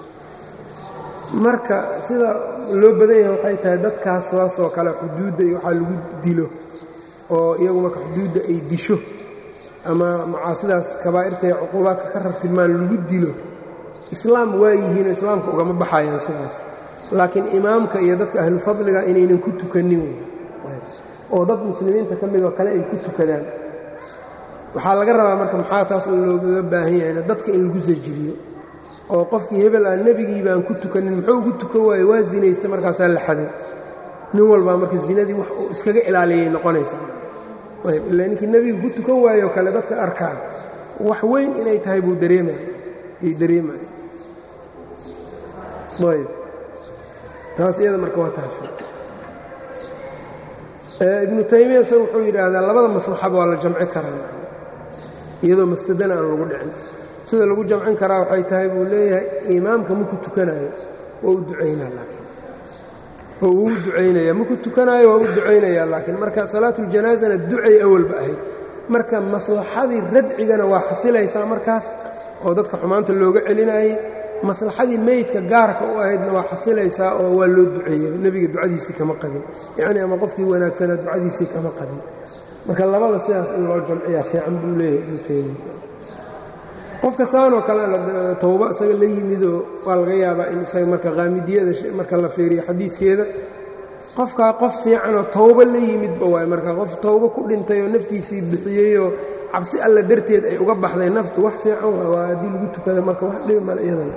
marka sida loo badan yahay waxay tahay dadkaas saasoo kale xuduudda iyo waxaa lagu dilo oo iyagu marka xuduudda ay disho ama macaasidaas kabaa'irta ee cuquubaadka ka rartimaan lagu dilo islaam waa yihiinoo islaamka ugama baxayaan sidaas laakiin imaamka iyo dadka ahlu fadliga inaynan ku tukanin oo dad muslimiinta ka midoo kale ay ku tukadaan waxaa laga rabaa marka maxaa taas loogaga baahan yahayna dadka in lagu sajiriyo oo qofkii hebel ah nebigii baan ku tukanin muxuu ugu tukan waaye waa zinaysta markaasaa la xaday nin walbaa marka zinadii wax uu iskaga ilaaliyay noqonaysaa ayb ilaa ninkii nebiga ku tukan waayoo kale dadka arkaa wax weyn inay tahay buu dareemay ay dareemaya ayb taas iyada marka waa taas ibnu taymiya isaga wuxuu yidhaahdaa labada maslaxaba waa la jamci karaa iyadoo mafsadana aan lagu dhicin sida lagu jamcin karaa waxay tahay buu leeyahay imaamka maku tukanayo waa u ducaynaa laakiin oo uu u ducaynaya maku tukanaayo waa u ducaynayaa laakiin marka salaatuljanaasana ducay awalba ahayd marka maslaxadii radcigana waa xasilaysaa markaas oo dadka xumaanta looga celinayay maslaxadii meydka gaarka u ahaydna waa xasilaysaa oo waa loo duceeyey nebiga ducadiisii kama qabin yacni ama qofkii wanaagsanaa ducadiisii kama qabin marka labada sidaas in loo jamciyaa fiican buu leeyahay ibnu taymiya qofka saanoo kale towba isaga la yimidoo waa laga yaabaa in isaga marka qaamidiyada marka la fiiriyo xadiidkeeda qofkaa qof fiicanoo towbo la yimidba waay marka qof towbo ku dhintay oo naftiisii bixiyeyoo cabsi alla darteed ay uga baxday naftu wax fiican waa haddii lagu tukada marka wax dhibi male iyadana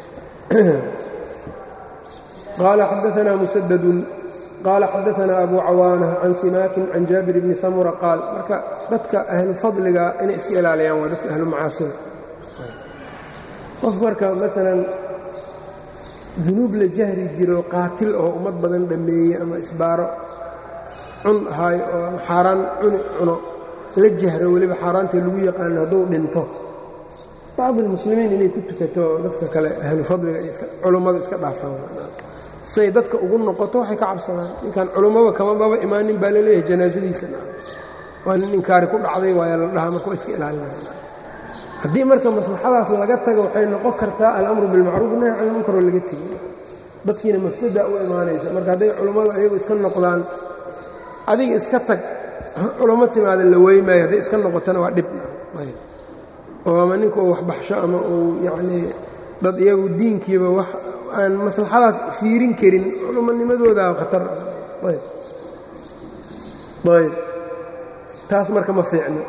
qaala xadaanaa musadadun qaala xadaanaa abu cawaana can simaakin can jaabir bni samura qaal marka dadka ahlu fadliga inay iska ilaaliyaan waa dadka ahlu macaasida qof marka maalan dunuub la jahri jiro qaatil oo ummad badan dhammeeyey ama isbaaro cun ahaayo oo ama xaaraan cuni cuno la jahro weliba xaaraantii lagu yaqaano hadduu dhinto bacdi almuslimiin inay ku tukato dadka kale ahlu fadliga culummadu iska dhaafaan say dadka ugu noqoto waxay ka cabsadaan ninkan culummaba kamababa imaanin baa laleeyahay janaasadiisa waa nin inkaari ku dhacday waaya la dhahaa marka waa iska ilaalinaya haddii marka maslaxadaas laga tago waxay noqon kartaa alamru bilmacruuf nahy can ilmunkaroo laga tegi dadkiina mafsada u imaanaysa marka hadday culummadu ayagu iska noqdaan adiga iska tag culummo timaada la weymaayo hadday iska noqotona waa dhib oo ama ninka uu waxbaxsho ama uu yacnii dad iyagu diinkiiba wax aan maslaxadaas fiirin karin culumonimadooda khatar ayb ayb taas marka ma fiicno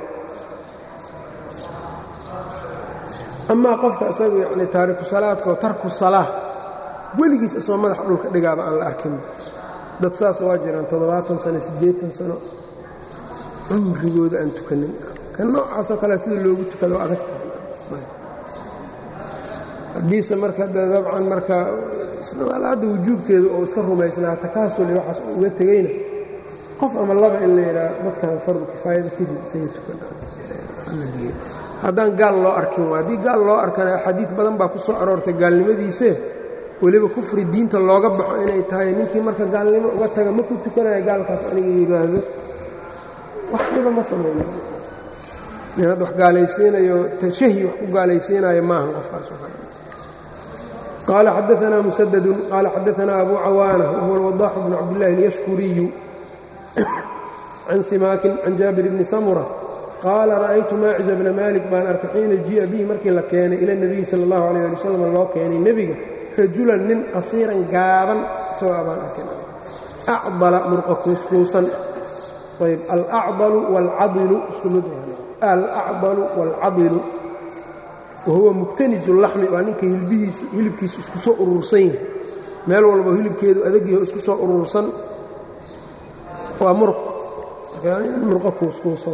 amaa qofka isagu yacni taariku salaadkaoo tarku salaa weligiis isoo madaxa dhulka dhigaaba aan la arkin dad saas waa jiraan toddobaatan sano siddeetan sano cumrigooda aan tukanin kan noocaasoo kale sida loogu tukado adag tahay haddiise marka dabcan marka hadda wujuubkeedu oo iska rumaysnaa takaasuli waxaas oo uga tegeyna qof ama laba in la yidhaah dadkan fardu kifaayada kadib isaga tukan haddaan gaal loo arkin waa haddii gaal loo arkana xadiid badan baa ku soo aroortay gaalnimadiise weliba kufri diinta looga baxo inay tahay ninkii marka gaalnimo uga taga ma ku tukanaya gaalkaas aniga yidhaahdo wax dhiba ma samayno nin hadda wax gaalaysiinayo tashahi wax ku gaalaysiinayo maaha qofkaas qaala xadaanaa musadadun qaala xadaanaa abu cawaana wahuwa alwadaaxu bnu cabdillahi alyashkuriyu can simaakin can jaabir bni samura qaala ra'aytu maaciza bna maalik baan arkay xiina ji'a bihi markii la keenay ila nebiyi sala allahu alayh ali wasalam loo keenay nebiga rajulan nin qasiiran gaaban isagoo abaan arkin acdala murqa kuuskuusan ayb alacdalu waalcadilu isku mid alacdalu waalcadilu wahuwa muktanisu laxmi waa ninka hilbihiisu hilibkiisu isku soo urursan yahay meel walbo hilibkeedu adagyaho isku soo urursan waa murq murqa kuuskuusan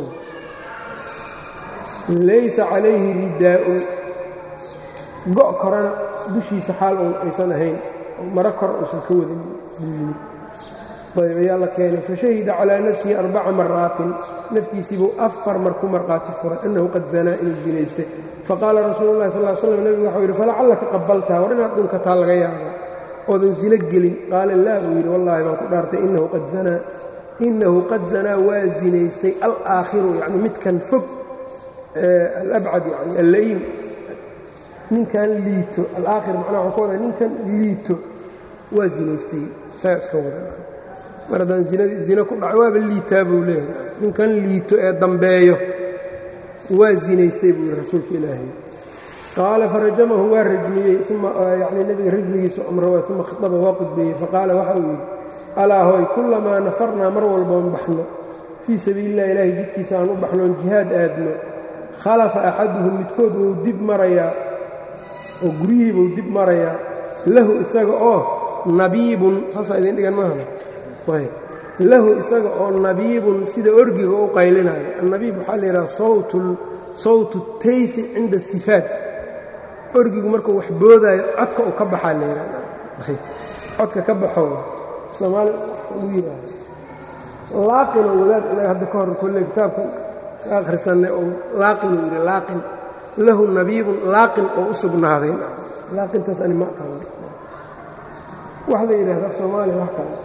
laysa calayhi ridaa'un go' korana dushiisa xaal oon aysan ahayn maro kor uusan ka wadin buu yimid ayb ayaa la keenay fashahida calaa nafsihi arbaca maraatin naftiisiibuu afar mar ku marqaati furay annahu qad zanaa inuu zinaystay faqaala rasuulu llahi sal l slam nebigu waxau yidhi falacallaka qabaltaa war inaad dhunkataa laga yaaba oodan zino gelin qaala laa buu yidhi wallaahi baan ku dhaartay innahu qad zanaa innahu qad zanaa waa zinaystay alaakhiru yacni midkan fog alabcad yani alla'iim ninkan liito alaakhir macnaha waxaa ku wadaa ninkan liito waa zinaystay isaga iska wada mar haddaan zina ku dhaco waaba liitaa buu leeyahay ninkan liito ee dambeeyo waa zinaystay buu yidhi rasuulka ilaahay qaala farajamahu waa rajmiyey uma yani nebiga rajmigiisa umrawa uma khaطaba waa qudbeeyey faqaala waxa uu yidhi alaa hoy kullamaa nafarnaa mar walboon baxno fii sabiili illahi ilaahay jidkiisa aan u baxnoon jihaad aadno khalafa axaduhum midkood wuu dib marayaa oo guryihiibuu dib marayaa lahu isaga oo nabiibun saasaa idin dhigan maaha lahu isaga oo nabiibun sida orgiga u qaylinayo annabiib waxaa la yidhaha sawtu taysi cinda sifaat orgigu markuu wax boodaayo codka u ka baxaa la yidhahda codka ka baxo soomaali ugu yidhaahdo laaqinoo wadaad inaga hadda ka hor kolle kitaabka ka akhrisanay oo laaqinuu yidhi laaqin lahu nabiibun laaqin oo u sugnaaday laaqintaas ani ma aqaan wax la yidhahda af soomaaliya wax kale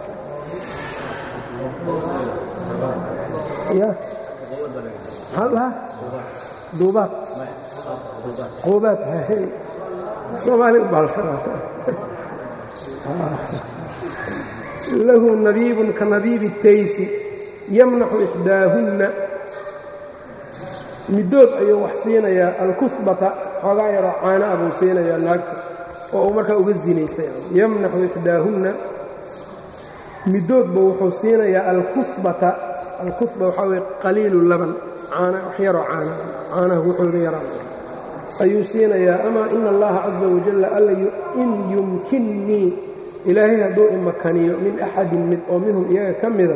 ya maxaa duubaad quubaad soomaali u baa lahu nabiibun ka nabiibi taysi yamnaxu ixdaahunna middood ayuu wax siinayaa alkuhbata xoogaa yaroo caana a buu siinayaa naagta oo uu markaa uga zinaystay yamnaxu ixdaahunna middoodba wuxuu siinayaa alkuhbata alkuhba waxaa weye qaliilu laban caana wax yaroo caana caanaha wuxooga yaraan ayuu siinayaa amaa ina allaha caza wajalla alla in yumkinnii ilaahay hadduu imakaniyo min axadin mid oo minhum iyaga ka mida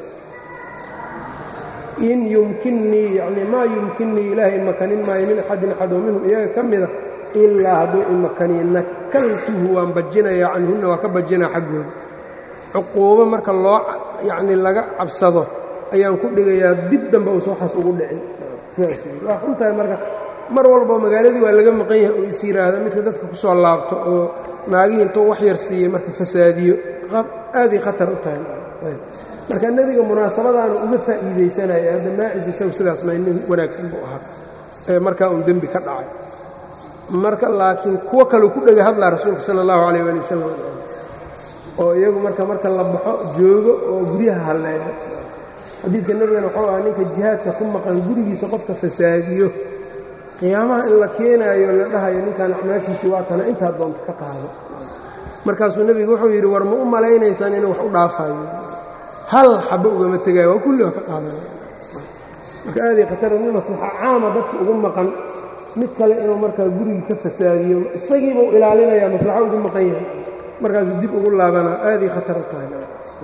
in yumkinnii yacni maa yumkinnii ilaahay imakanin maayo min axadin axad oo minhum iyaga ka mida ilaa hadduu imakaniyo nakaltuhu waan bajinayaa canhunna waa ka bajinaa xaggooda cuquubo marka loo yacni laga cabsado ayaan ku dhigayaa dib dambe uusa waxaas ugu dhicin sidaas waa xuntahay marka mar walbao magaaladii waa laga maqan yahay oo is yidhaahda midka dadka ku soo laabto oo naagihii intuu wax yar siiyey marka fasaadiyo aaday khatar u tahay marka nebiga munaasabadaana uga faa'iidaysanaya hadda maacis isagu sidaas ma nin wanaagsan buu ahaa ee markaa uun dembi ka dhacay marka laakiin kuwo kaleu ku dhega hadlaa rasuulka sala allahu calayh waali wasalam oo iyagu marka marka la baxo joogo oo guryaha halleeyo xadiidka nebigana wuxuu ahaa ninka jihaadka ku maqan gurigiisa qofka fasaadiyo qiyaamaha in la keenaayo la dhahayo ninkan acmaashiisii waa tana intaa doonta ka qaado markaasuu nebigu wuxuu yidhi war ma u malaynaysaan inuu wax u dhaafayo hal xabo ugama tegaayo waa kulli waa ka qaadanaya marka aaday khatara nin maslaxa caama dadka ugu maqan mid kale inuu markaa gurigii ka fasaadiyo isagiibuu ilaalinayaa maslaxo ugu maqan yahay markaasuu dib ugu laabanaa aaday khatar u tahay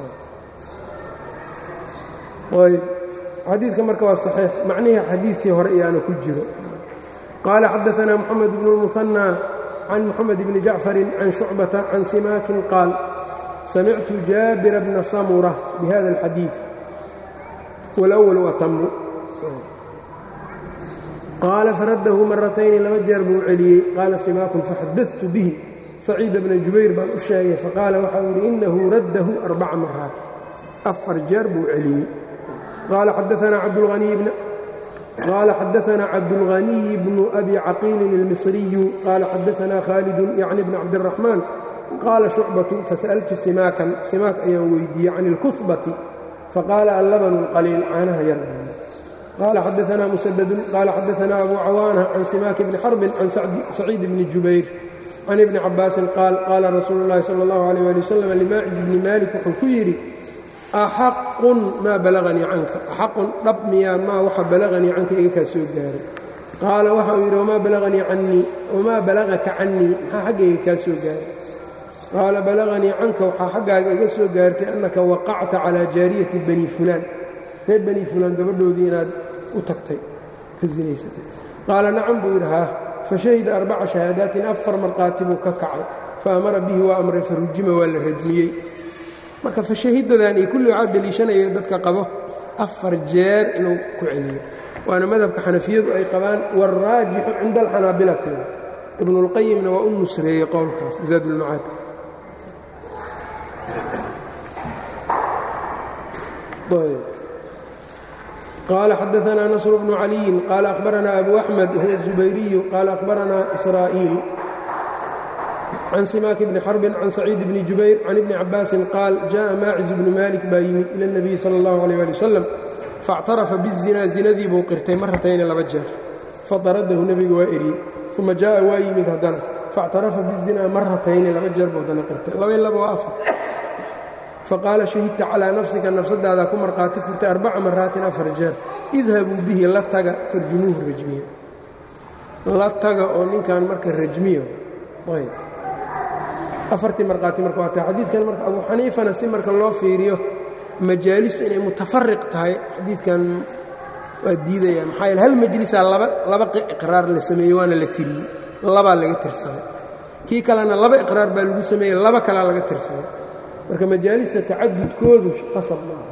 ayb xadiidka marka waa saxiix macnihii xadiidkii hore iyaana ku jiro qaala xadaanaa moxamed bnu اlmuhanى can moxamed bni jacfari can shucbata can simaakin qaal samictu jaabira bna samura bihada اlxadiid wاlأwlu atamu qaala faraddahu maratayni laba jeer buu celiyey qaala simaakun faxadadtu bihi saciida bna jubayr baan u sheegay faqaala waxau yidhi inahu raddahu arbaca maraat afar jeer buu celiyey qaala xadaanaa cabdulhaniy bn qال xdثna cabdالغني بن أbي caqيل الmصري qال xadثna khالد yعnي بن cabdالرحمن qاla شhucبة faسألtu simاkan simaak ayaan weydiiyey can الكثبة faqاala allbن الqليil caanaha yar qال xadثna mسدد qال xadثna أbو cawاnة can simaك بن xرب can سacيid بن jubayr can iبن cabاasi qاal qاla rasuul الlahi slى الlه عليه لي وsلم لmaaciز بni malik wuxuu ku yidhi axaqun maa balaganii canka axaqun dhab miyaa maa waxa balaganii canka iga kaa soo gaaray qaala waxa uu yidhi wamaa balaganii cannii wamaa balagaka cannii maxaa xaggayga kaa soo gaaray qaala balaganii canka waxaa xaggaaga iga soo gaartay annaka waqacta calaa jaariyati bani fulaan reer bani fulaan gabadhoodii inaad u tagtay ka sinaysatay qaala nacam buu yidhi haa fashahida arbaca shahaadaatin afar markhaati buu ka kacay fa amara bihi waa amray farujima waa la rajmiyey marka fashahidadan iyo kulli waxaa deliishanayo dadka qabo afar jeer inuu ku celiyo waana madhabka xanafiyadu ay qabaan wاlraajixu cinda alxanaabilati ibnulqayimna waa u nusreeyey qowlkaas zaadulmacaadka qaala xadaثna nasr bnu caliyin qaala akhbarana abu axmed huwa الzubayriyu qaala akhbarana israa'iil can simaak bni xarbin can saciid bni jubayr can ibni cabaasin qaal jaءa maaciz bnu malik baa yimid ila اnabiyi salى اllahu alيyh ali wasalam faاctarafa bizinaa zinadii buu qirtay maratayni laba jeer fadaradahu nebiga waa eriyey uma jaءa waa yimid haddana faاctarafa bizinaa maratayni laba jeer buu haddana qirtay laba laba waa afar faqaala shahidta calىa nafsika nafsadaadaa ku markhaati furtay arbaca maraatin afar jeer idhabuu bihi la taga farjumuuhu rajmiya la taga oo ninkan marka rajmiyo ayb afartii markhaati marka waa tahay xadiidkan marka abu xaniifana si marka loo fiiriyo majaalistu inay mutafariq tahay xadiidkan waa diidayaan maxaa yeele hal majlisaa laba laba iqraar la sameeyey waana la tiriyey labaa laga tirsaday kii kalena laba iqraar baa lagu sameeyey laba kalaa laga tirsaday marka majaalista tacadudkoodu qasab maaha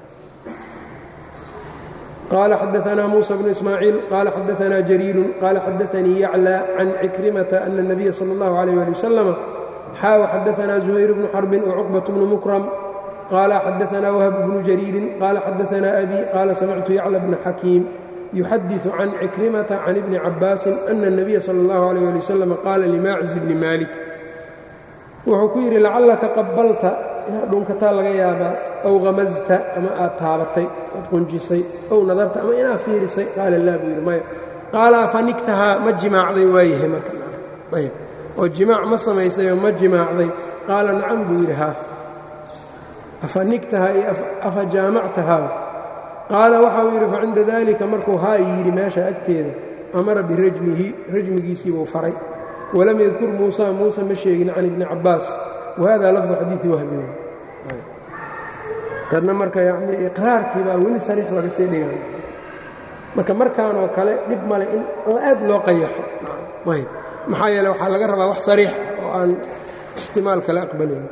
qaala xadaanaa muusa bnu ismaaciil qaala xadaanaa jariirun qaala xadaanii yaclى can cikrimata ana الnabiya salى اllahu عalيh ali wasalam xaaw xadaanaa zuhayr bnu xarbin wcuqbaة bnu mukram qaala xadaanaa wahb bnu jariirin qaala xadaanaa abi qaala samictu yacla bna xakiim yuxadiثu can cikrimata can ibni cabaasin ana الnabiya salى اllahu عalيh ali wasalam qaala limaaciz bni malik wuxuu ku yidhi lacallaka qabalta inaad dhunkataa laga yaabaa aw hamasta ama aad taabatay aad qunjisay ow nadarta ama inaad fiirisay qaala laa buu yidhi maya qaala afanigtahaa ma jimaacday waayahay marka ayb oo jimaac ma samaysayoo ma jimaacday qaala nacam buu yidhi haa afanigtahaa iyo afa jaamactahaa qaala waxa uu yidhi facinda daalika markuu haa yidhi meesha agteeda amara birajmihi rajmigiisii buu faray walam yadkur muusa muusa ma sheegin can ibni cabbaas wahada lafdu xadiidi wahbi tadna marka yani iqraarkii baa weli sariix laga sii dhigay marka markaan oo kale dhib male in aad loo qayaxo ayb maxaa yeele waxaa laga rabaa wax sariix oo aan ixtimaal kale aqbalayn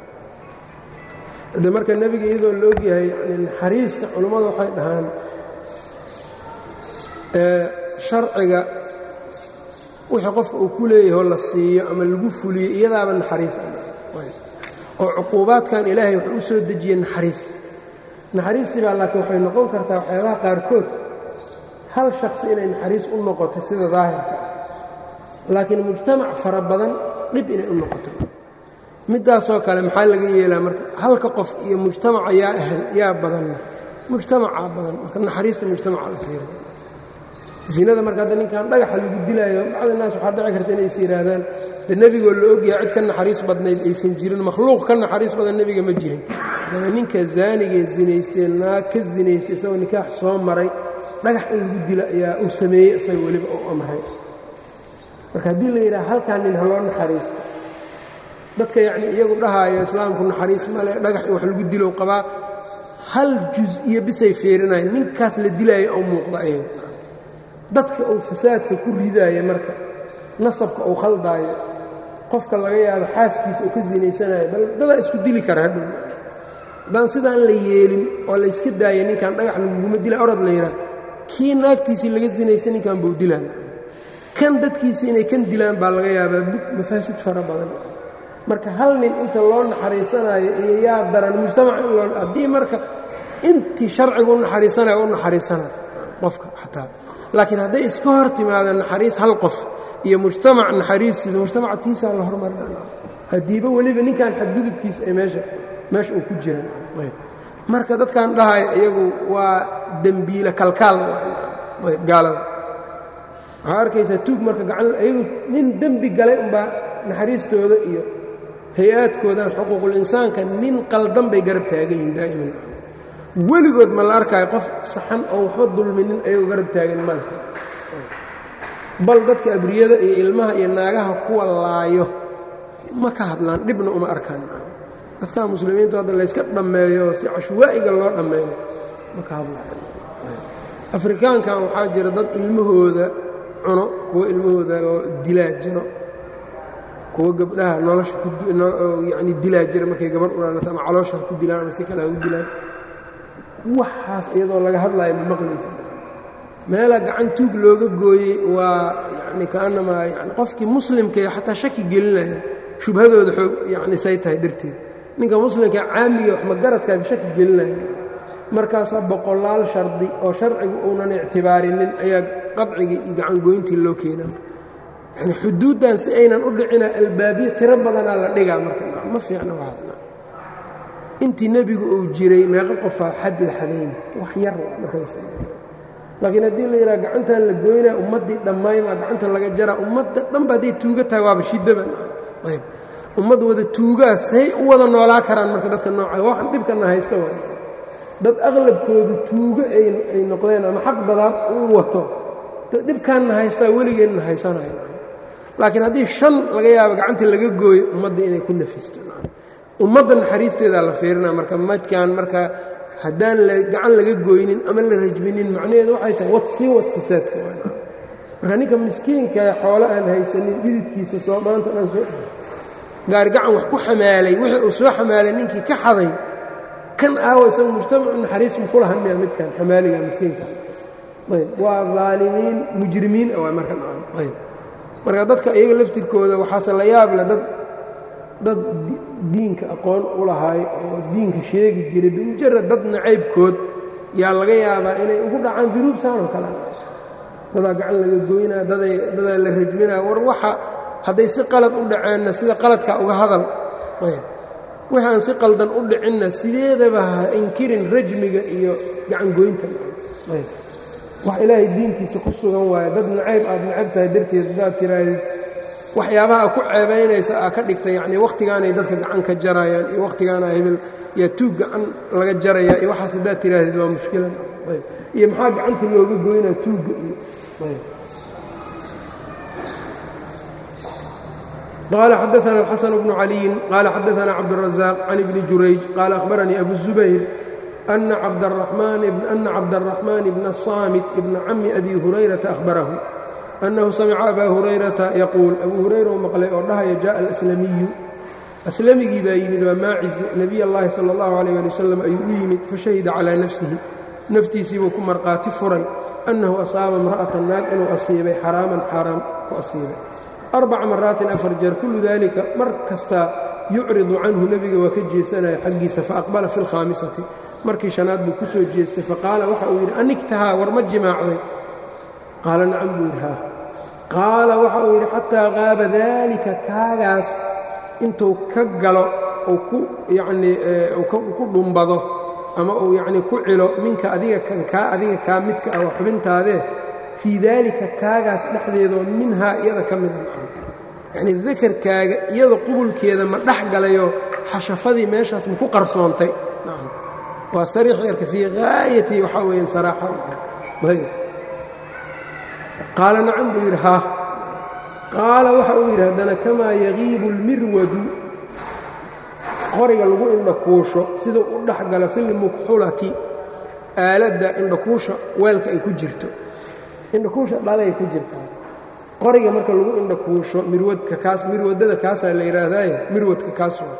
de marka nebiga iyadoo la ogyahay yani naxariiska culummadu waxay dhahaan sharciga wixii qofka uu ku leeyahoo la siiyo ama lagu fuliyo iyadaaba naxariis oo cuquubaadkan ilaahay wuxuu u soo dejiyey naxariis naxariistii baa laakiin waxay noqon kartaa waxyaabaha qaarkood hal shakhsi inay naxariis u noqoto sida daahirka ah laakiin mujtamac fara badan dhib inay u noqoto middaasoo kale maxaa laga yeelaa marka halka qof iyo mujtamaca yaa ahl yaa badanna mujtamacaa badan marka naxariista mujtamaca la fiiro zinada marka hadda ninkan dhagaxa lagu dilaayo bacdi naas waxaa dhici karta inay is yidhaahdaan de nebigoo la ogyahay cid ka naxariis badnayd aysan jirin makhluuq ka naxariis badan nebiga ma jirin daba ninka zaanigee zinaystee naag ka zinaystay isagoo nikaax soo maray dhagax in lagu dilo ayaa uu sameeyey isaga weliba uu amray marka haddii la yidhaha halkaa nin ha loo naxariisto dadka yacni iyagu dhahaayo islaamku naxariis male dhagax in wax lagu dilow qabaa hal juz iyo bisay fiirinayan ninkaas la dilaayo oo muuqda ayaga dadka uu fasaadka ku ridaaya marka nasabka uu khaldaayo qofka laga yaabo xaaskiisa uu ka sinaysanayo bal dadaa isku dili kara hadhow haddaan sidaan la yeelin oo layska daaya ninkan dhagax laguguma dila orad la yidhaah kii naagtiisii laga sinaysta ninkan buu dilaan kan dadkiisii inay kan dilaan baa laga yaabaa bug mafaasid fara badan marka hal nin inta loo naxariisanayo iyo yaa daran mujtamac in loo haddii marka intii sharcigu u naxariisanayo u naxariisanayo qofka xataa laakiin hadday iska hor timaado naxariis hal qof iyo mujtamac naxariistiisa mujtamaca tiisaa la hormarina haddiiba weliba ninkan xadgudubkiisa ay meesha meesha uu ku jiraan marka dadkan dhahaya iyagu waa dembiile kalkaal gaalada waxaa arkaysaa tuug marka gacan iyagu nin dembi galay unbaa naxariistooda iyo hay-aadkoodan xuquuqul insaanka nin qaldan bay garab taagan yihiin daa'iman weligood ma la arkaayo qof saxan oo waxba dulminin ayagoo garab taagan male bal dadka abriyada iyo ilmaha iyo naagaha kuwa laayo ma ka hadlaan dhibna uma arkaan dadka muslimiintu hadda layska dhammeeyo si cashwaa'iga loo dhammeeyo ma ka hadlaan afrikaankan waxaa jira dad ilmahooda cuno kuwa ilmahooda dilaa jiro kuwa gabdhaha nolosha yani dilaa jira markay gabadh ulaalata ama caloosha ku dilaan ama si kale ha u dilaan waxaas iyadoo laga hadlaayo ma maqlaysa meela gacan tuug looga gooyey waa yani kaanamaa yani qofkii muslimkae xataa shaki gelinaya shubhadooda xoog yani say tahay darteed ninka muslimka caamiga wax magaradkaaba shaki gelinaya markaasaa boqolaal shardi oo sharcigu uunan ictibaarinin ayaa qadcigii iyo gacangoyntii loo keenaa yani xuduuddan si aynan u dhicina albaabiya tiro badanaa la dhigaa marka ma fiicna waxaasna intii nebigu uu jiray meeqo qofaa xad la xadayna wax yar markalaakiin haddii la yidhaha gacantan la goynaa ummaddii dhammaymaa gacanta laga jaraa ummadda dhanba hadday tuuga tahay waaba shidaban ayb ummad wada tuugaa say u wada noolaa karaan marka dadka nooca waxan dhibkana haysta waay dad aqlabkoodu tuugo ay noqdeen ama xaq dadaad u wato dhibkaanna haystaa weligeenna haysanayo laakiin haddii shan laga yaabo gacantii laga gooyo ummadda inay ku nafisto ummadda naxariisteedaa la fiirinaa marka madkaan marka haddaan gacan laga gooynin ama la rajminin macnaheedu waxay tahay wad sii wad fasaadka marka ninka miskiinkae xoolo aan haysanin dhididkiisa soo maanta dhan soo gaarigacan wax ku xamaalay wixii uu soo xamaalay ninkii ka xaday kan aawa isagu mujtamacu naxariis mu kula hadmaya midkan xamaaliga miskiinka ayb waa daalimiin mujrimiin waa marka ayb marka dadka iyaga laftirkooda waxaase la yaab leh dad dad diinka aqoon u lahaay oo diinka sheegi jiray bimujarad dad nacaybkood yaa laga yaabaa inay ugu dhacaan dunuub saanoo kale dadaa gacan laga goynaa dadaa la rajminaa war waxa hadday si qalad u dhaceenna sida qaladka uga hadal wixi aan si qaldan u dhicinna sideedaba ha inkirin rajmiga iyo gacangoynta wax ilaahay diinkiisa ku sugan waayo dad nacayb aad nacab tahay darteed haddaad tiraahdeed waxyaabaha ku ceebaynaysa aa ka dhigta yacnii wakhtigaanay dadka gacan ka jarayaan iyo wakhtigaana hebel yaa tuug gacan laga jaraya iyo waxaas haddaad tiraahdeed waa mushkilan iyo maxaa gacanta looga goynaa tuugga iyo قال xدثنا الحسن بن علي قال xدثنا cبدالرزاق عن بن جurayج قال أخبرني أبو الزبير أن cبدالرحمن بن الصامت بن cم أبي هريرة أخبره أنه سمع أbا هريرة يقول أbو هريرة u mقلay oo dhahaya جاء الأسلمي أسلمigii baa yimid waa maaciز نبي الlahi صلى الله عليه لي وسلم ayuu u yimid faشhahida عalى نفسihi naftiisiibuu ku marqaati furay أنhu أصاaba امرأة naag inuu asiibay xaraaman xaaraam ku asiibay arbaca maraatin afar jeer kullu daalika mar kastaa yucridu canhu nebiga waa ka jeesanaya xaggiisa faaqbala fi lkhaamisati markii shanaad buu ku soo jeestay faqaala waxa uu yidhi anigtahaa war ma jimaacday qaala nacam buu yidhi haa qaala waxa uu yidhi xataa qaaba daalika kaagaas intuu ka galo uu ku yacnii ku dhumbado ama uu yacnii ku cilo minka adiga kan kaa adiga kaa midka ah waa xubintaadee fii daalika kaagaas dhexdeedoo minhaa iyada ka mida yacnii dakarkaaga iyada qubulkeeda ma dhex galayoo xashafadii meeshaas ma ku qarsoontay waa sariix yarka fii gaayati waxaa weeyaan saraaxa qaala nacam buu yidhi haa qaala waxa uu yidhi haddana kamaa yagiibu اlmirwadu qoriga lagu indhakuusho siduu u dhex galo filmukxulati aaladda indhakuusha weelka ay ku jirto indhakuusha dhalay ku jirtaa qoriga marka lagu indhakuusho mirwadka kaas mirwadada kaasaa la yidhaahdaaye mirwadka kaas waa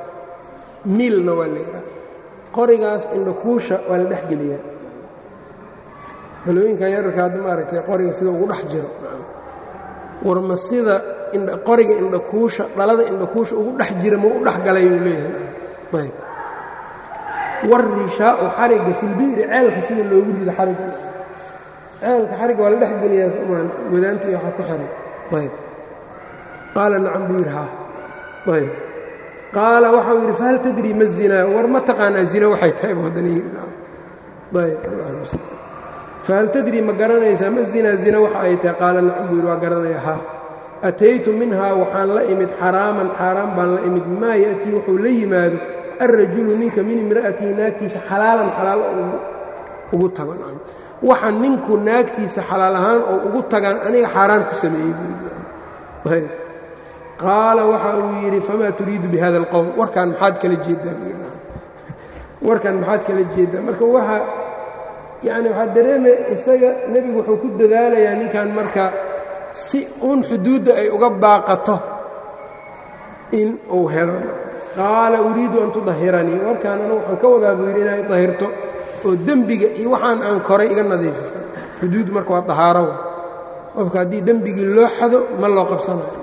miilna waa la yidhahda qorigaas indhakuusha waa la dhexgeliyaa balooyinkan yararka hadda maaragtay qoriga sida ugu dhex jiro warma sida qoriga indhakuusha dhalada indhakuusha ugu dhex jira ma u dhex galay uu leeyahay war rishaau xarigga filbi'ri ceelka sida loogu rido xarigga ceelka xarigga waa la dhex geliyaa somaan wadaanta iyo waxaa ku xiran ayb qaala nacam buu yidhi haa ayb qaala waxau yidhi fahal tadrii ma zinaa war ma taqaanaa zina waxay tahay bu haddana yidhi ayb fahal tadrii ma garanaysaa ma zinaa zina waxa ay tahay qaala nacam buu yidhi waa garanaya haa ataytu minhaa waxaan la imid xaraaman xaaraan baan la imid maa ya'tii wuxuu la yimaado alrajulu ninka min imra'atihi naagtiisa xalaalan xalaal ugu tago waxa ninku naagtiisa xalaal ahaan oo ugu tagaan aniga xaaraan ku sameeyey buu qaala waxa uu yidhi famaa turiidu bihada alqowl warkaan maxaad kala jeedaa warkaan maxaad kala jeedaa marka waxa yacni waxaa dareemaya isaga nebigu wuxuu ku dadaalayaa ninkan marka si uun xuduudda ay uga baaqato in uu helo qaala uriidu an tudahiranii warkaan anu waxaan ka wadaa buu yidhi inay dahirto oo dembiga iyo waxaan aan koray iga nadiifisan xuduud marka waa dahaaro qofka haddii dembigii loo xado ma loo qabsanayo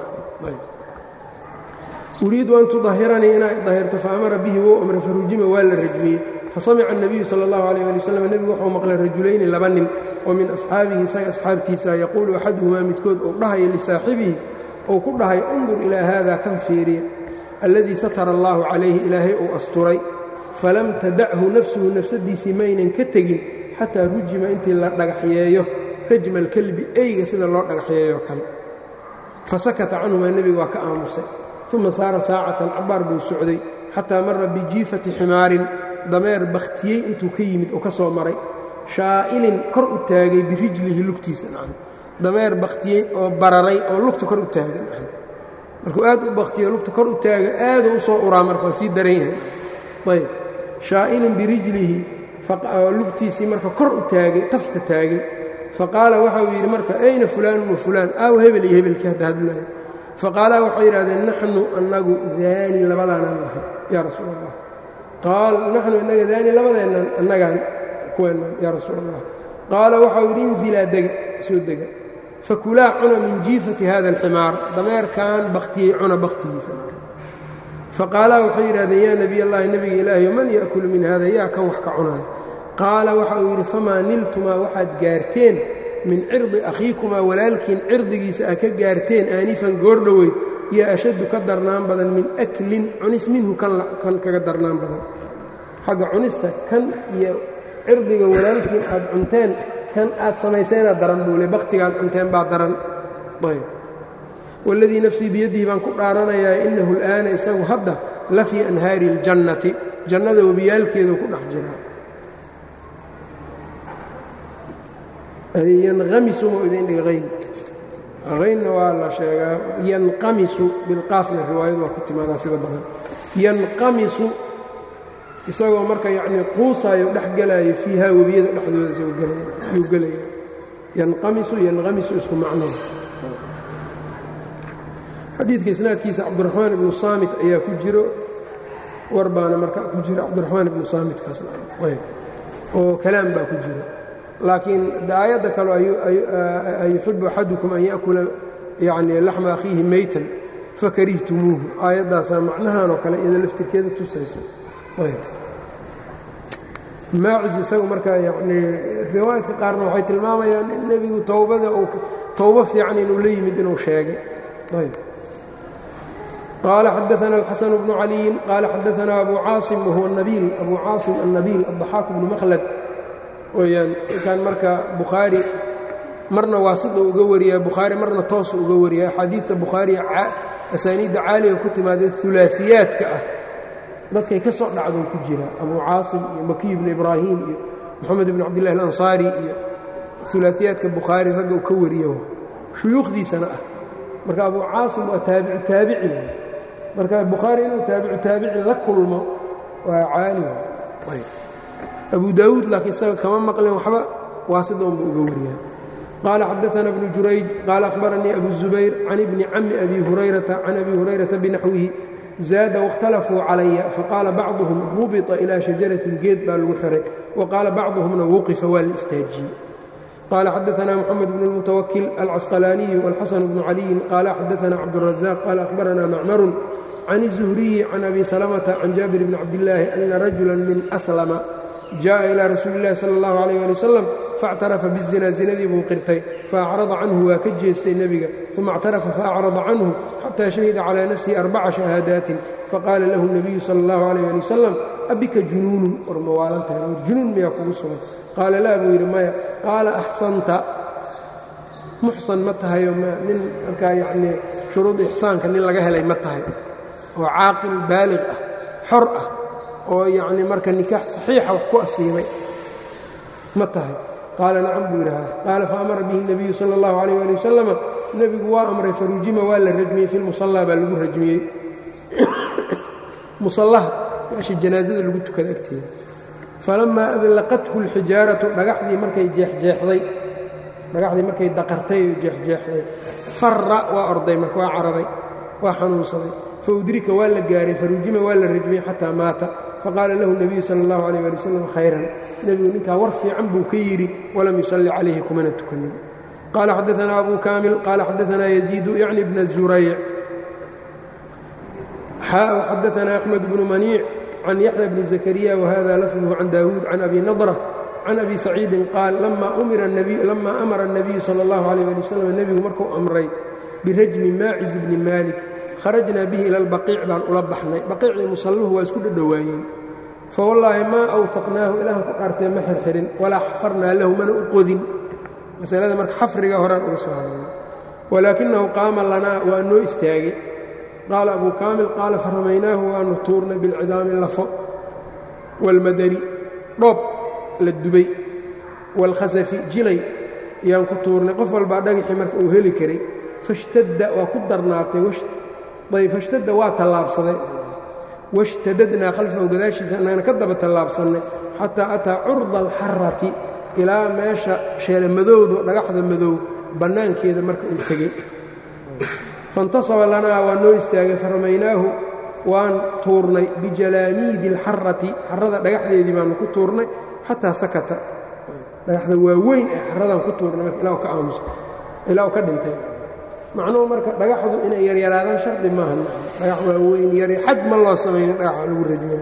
uriidu an tudahiranii inaa dahirto faamara bihi wou amray farujima waa la rajmiyey fasamica الnabiyu salى اllahu alيyه ali wslam nebigu wuxuu maqlay rajulayni laba nin oo min asxaabihi isaga asxaabtiisa yaquulu axaduhumaa midkood uu dhahayo lisaaxibihi ou ku dhahay undur ilaa haada kan fiiriya alladii satara allahu calayhi ilaahay uu asturay falam tadachu nafsuhu nafsadiisii maynan ka tegin xataa rujima intii la dhagaxyeeyo rajma alkelbi eyga sida loo dhagaxyeeyo kale fasakata canhumaa nebiga waa ka aamusay uma saara saacatan cabbaar buu socday xataa mara bijiifati ximaarin dameer bakhtiyey intuu ka yimid oo ka soo maray shaa'ilin kor u taagay birijlihi lugtiisa dameer bakhtiyey oo bararay oo lugta kor u taagay markuu aad u bakhtiyo lugta kor u taaga aaduu u soo uraa marka waa sii daran yahay ayb shaa'ilin birijlihi lugtiisii marka kor u taagay tafta taagay faqaala waxa uu yidhi marka ayna fulaanun wa fulaan aaw hebel iyo hebelkii hadda hadlaya faqaalaa waxay yidhahdeen naxnu annagu daani labadaanaan nahay yaa rasuul allah qaal naxnu innaga daani labadeennan annagaan kuweennan yaa rasuul allah qaala waxau yidhi inzilaa dega soo dega fakulaa cuna min jiifati hada alximaar dameerkan bakhtiyey cuna bakhtigiisa faqaalaa waxay yidhahdeen yaa nebiy allahi nebiga ilaahiyo man ya'kulu min hada yaa kan wax ka cunaya qaala waxa uu yidhi famaa niltumaa waxaad gaarteen min cirdi akhiikumaa walaalkiin cirdigiisa aad ka gaarteen aanifan goordhoweyd iyo ashaddu ka darnaan badan min aklin cunis minhu kan kaga darnaan badan xagga cunista kan iyo cirdiga walaalkiin aad cunteen kan aad samayseenaa daran buule bakhtigaad cunteen baa daran ayb waladii nafsii biyadihi baan ku dhaaranayaa innahu al'aana isagu hadda la fii anhaari اljannati jannada webiyaalkeedu ku dhex jiraa yanqamisu ma idin dhiga hayn haynna waa la sheegaa yanqamisu bilqaafna riwaayadu waa ku timaadaa sida badan yanqamisu isagoo marka yacnii quusaayo dhex gelaayo fiihaa webiyada dhexdooda isagoo gelaya yanqamisu yanqamisu isku macnood xadiidka isnaadkiisa cabdiraxmaan ibnu saamit ayaa ku jiro war baana marka ku jira cabdiraxmaan ibnu saamitkaas oo kalaam baa ku jiro laakiin aayadda kale ayuxibu axadukum an yaأkula yani laxma akhiihi meytan fakarihtumuuhu aayaddaasaa macnahan oo kale iyada laftirkeeda tusayso maacis isagu marka yani riwaayadka qaarna waxay tilmaamayaan in nebigu towbada towbo fiican inuu la yimid inuu sheegay qaala xadaana alxasan bnu caliyin qaala xadaana abu caasim wahuwa nabiil abu caasim annabiil addaxaaq bnu makhlad weyaan ninkan marka bukhaari marna waasida uga wariyaa bukhaari marna toosu uga wariyaa axaadiidta bukhaariya asaaniidda caaliga ku timaadee ulaaiyaadka ah dadkay ka soo dhacdou ku jira abu caasim iyo makiy bnu ibraahim iyo moxamed ibn cabdillahi alansaari iyo ulaaiyaadka bukhaari ragga u ka wariyo shuyuukhdiisana ah marka abu caasim waa taabicu taabici marka bukhaari inuu taabicu taabici la kulmo waa caali abu daawuud laakiin isaga kama maqleen waxba waasidoonba uga wariyaa qaala xadaana bnu jurayj qaala akhbaranii abu zubayr can ibni cami abi hurayrata can abi hurayrata binaxwihi zaada waاkhtalafuu calaya faqaala bacduhum rubita ilaa shajaratin geed baa lagu xiray wa qaala bacduhumna wuqifa waa la istaajiyey qال xdثna mحamed بن الmتwkل الcasqلاني والxasن بن عlي qال xdثna cبدالرزاq qال أخبرna mcmر عن الزهري عن أbي سلمة عن jابر بن cabdاللahi أنa رaجuلا min أسلم jaءa إilى rasuuli الlahi slى الlaه عليه لي وsلم faاctarafa bالزina zinadii buu qirtay faأcرضa canhu waa ka jeestay nebiga ثuma اctarafa faأcرضa canhu xatى شhahida calى nafسihi أربca شhahaadaaت faqاala lahu النabiyu salى الlaه عليه لي وsلم abika junuunu war mawaalantahay junuun miyaa kugu sugan qaala laa buu yidhi maya qaala axsanta muxsan ma tahayo nin markaa yacnii shuruud ixsaanka nin laga helay ma tahay oo caaqil baalig ah xor ah oo yacnii marka nikaax saxiixa wax ku asiibay ma tahay qaala nacam buu yidhaha qaala faamara bihi الnabiyu salى اllahu عalيh ali wasalama nebigu waa amray farujima waa la rajmiyey fi lmusallaa baa lagu rajmiyey musallaha meesha janaasada lagu tukada agteeda falamaa adlaqathu اlxijaaratu dhagaxdii markay jeexjeexday dhagaxdii markay daqartay oo jeexjeexday farra waa orday marka waa cararay waa xanuunsaday faudrika waa la gaaray farujima waa la rajmiyey xataa maata faqaala lahu الnabiyu salى اllahu عalيh ali wasalam khayran nebigu ninkaa war fiican buu ka yidhi walam yusalli calayhi kumana tukanin qaala xadaثna abu kaamil qaala xadaثna yaziidu yacni bna zurayc xadaثna أxmed bnu maniic can yaxya bni zakariya whada lafduhu can daawuud can abi nadrة can abi saciidin qaal lama amara الnabiyu salى اllahu عalيh ali wasalam nebigu markuu amray birajmi maaciz bni maalik kharajnaa bihi ila اlbaqiic baan ula baxnay baqiicdii musalluhu waa isku dhadhowaayeen fawallaahi maa awfaqnaahu ilaahan ku dhaartee ma xirxirin walaa xafarnaa lahu mana u qodin masalada marka xafriga horaan uga soo hadlay walaakinahu qaama lanaa waa noo istaagay qaala abu kaamil qaala faramaynaahu waanu tuurnay bilcidaami lafo wاlmadani dhoob la dubay wاlkhasafi jilay yaan ku tuurnay qof walbaa dhagaxii marka uu heli karay fashtadda waa ku darnaatay ayb fashtadda waa tallaabsaday washtadadnaa khalfahu gadaashiisa annagana ka daba tallaabsannay xataa ataa curda alxarati ilaa meesha sheele madowdo dhagaxda madow bannaankeeda marka uu tegey faintasaba lanaa waa noo istaagay faramaynaahu waan tuurnay bijalaamiidi alxarati xarada dhagaxdeedii baanu ku tuurnay xataa sakata dhagaxda waaweyn ee xaradaan ku tuurnay marka ilaa u ka aamusa ilaa u ka dhintay macnuhu marka dhagaxdu inay yaryaraadaan shardi maaha dhagax waaweyn yar xad ma loo samaynin dhagaxa lagu rajmay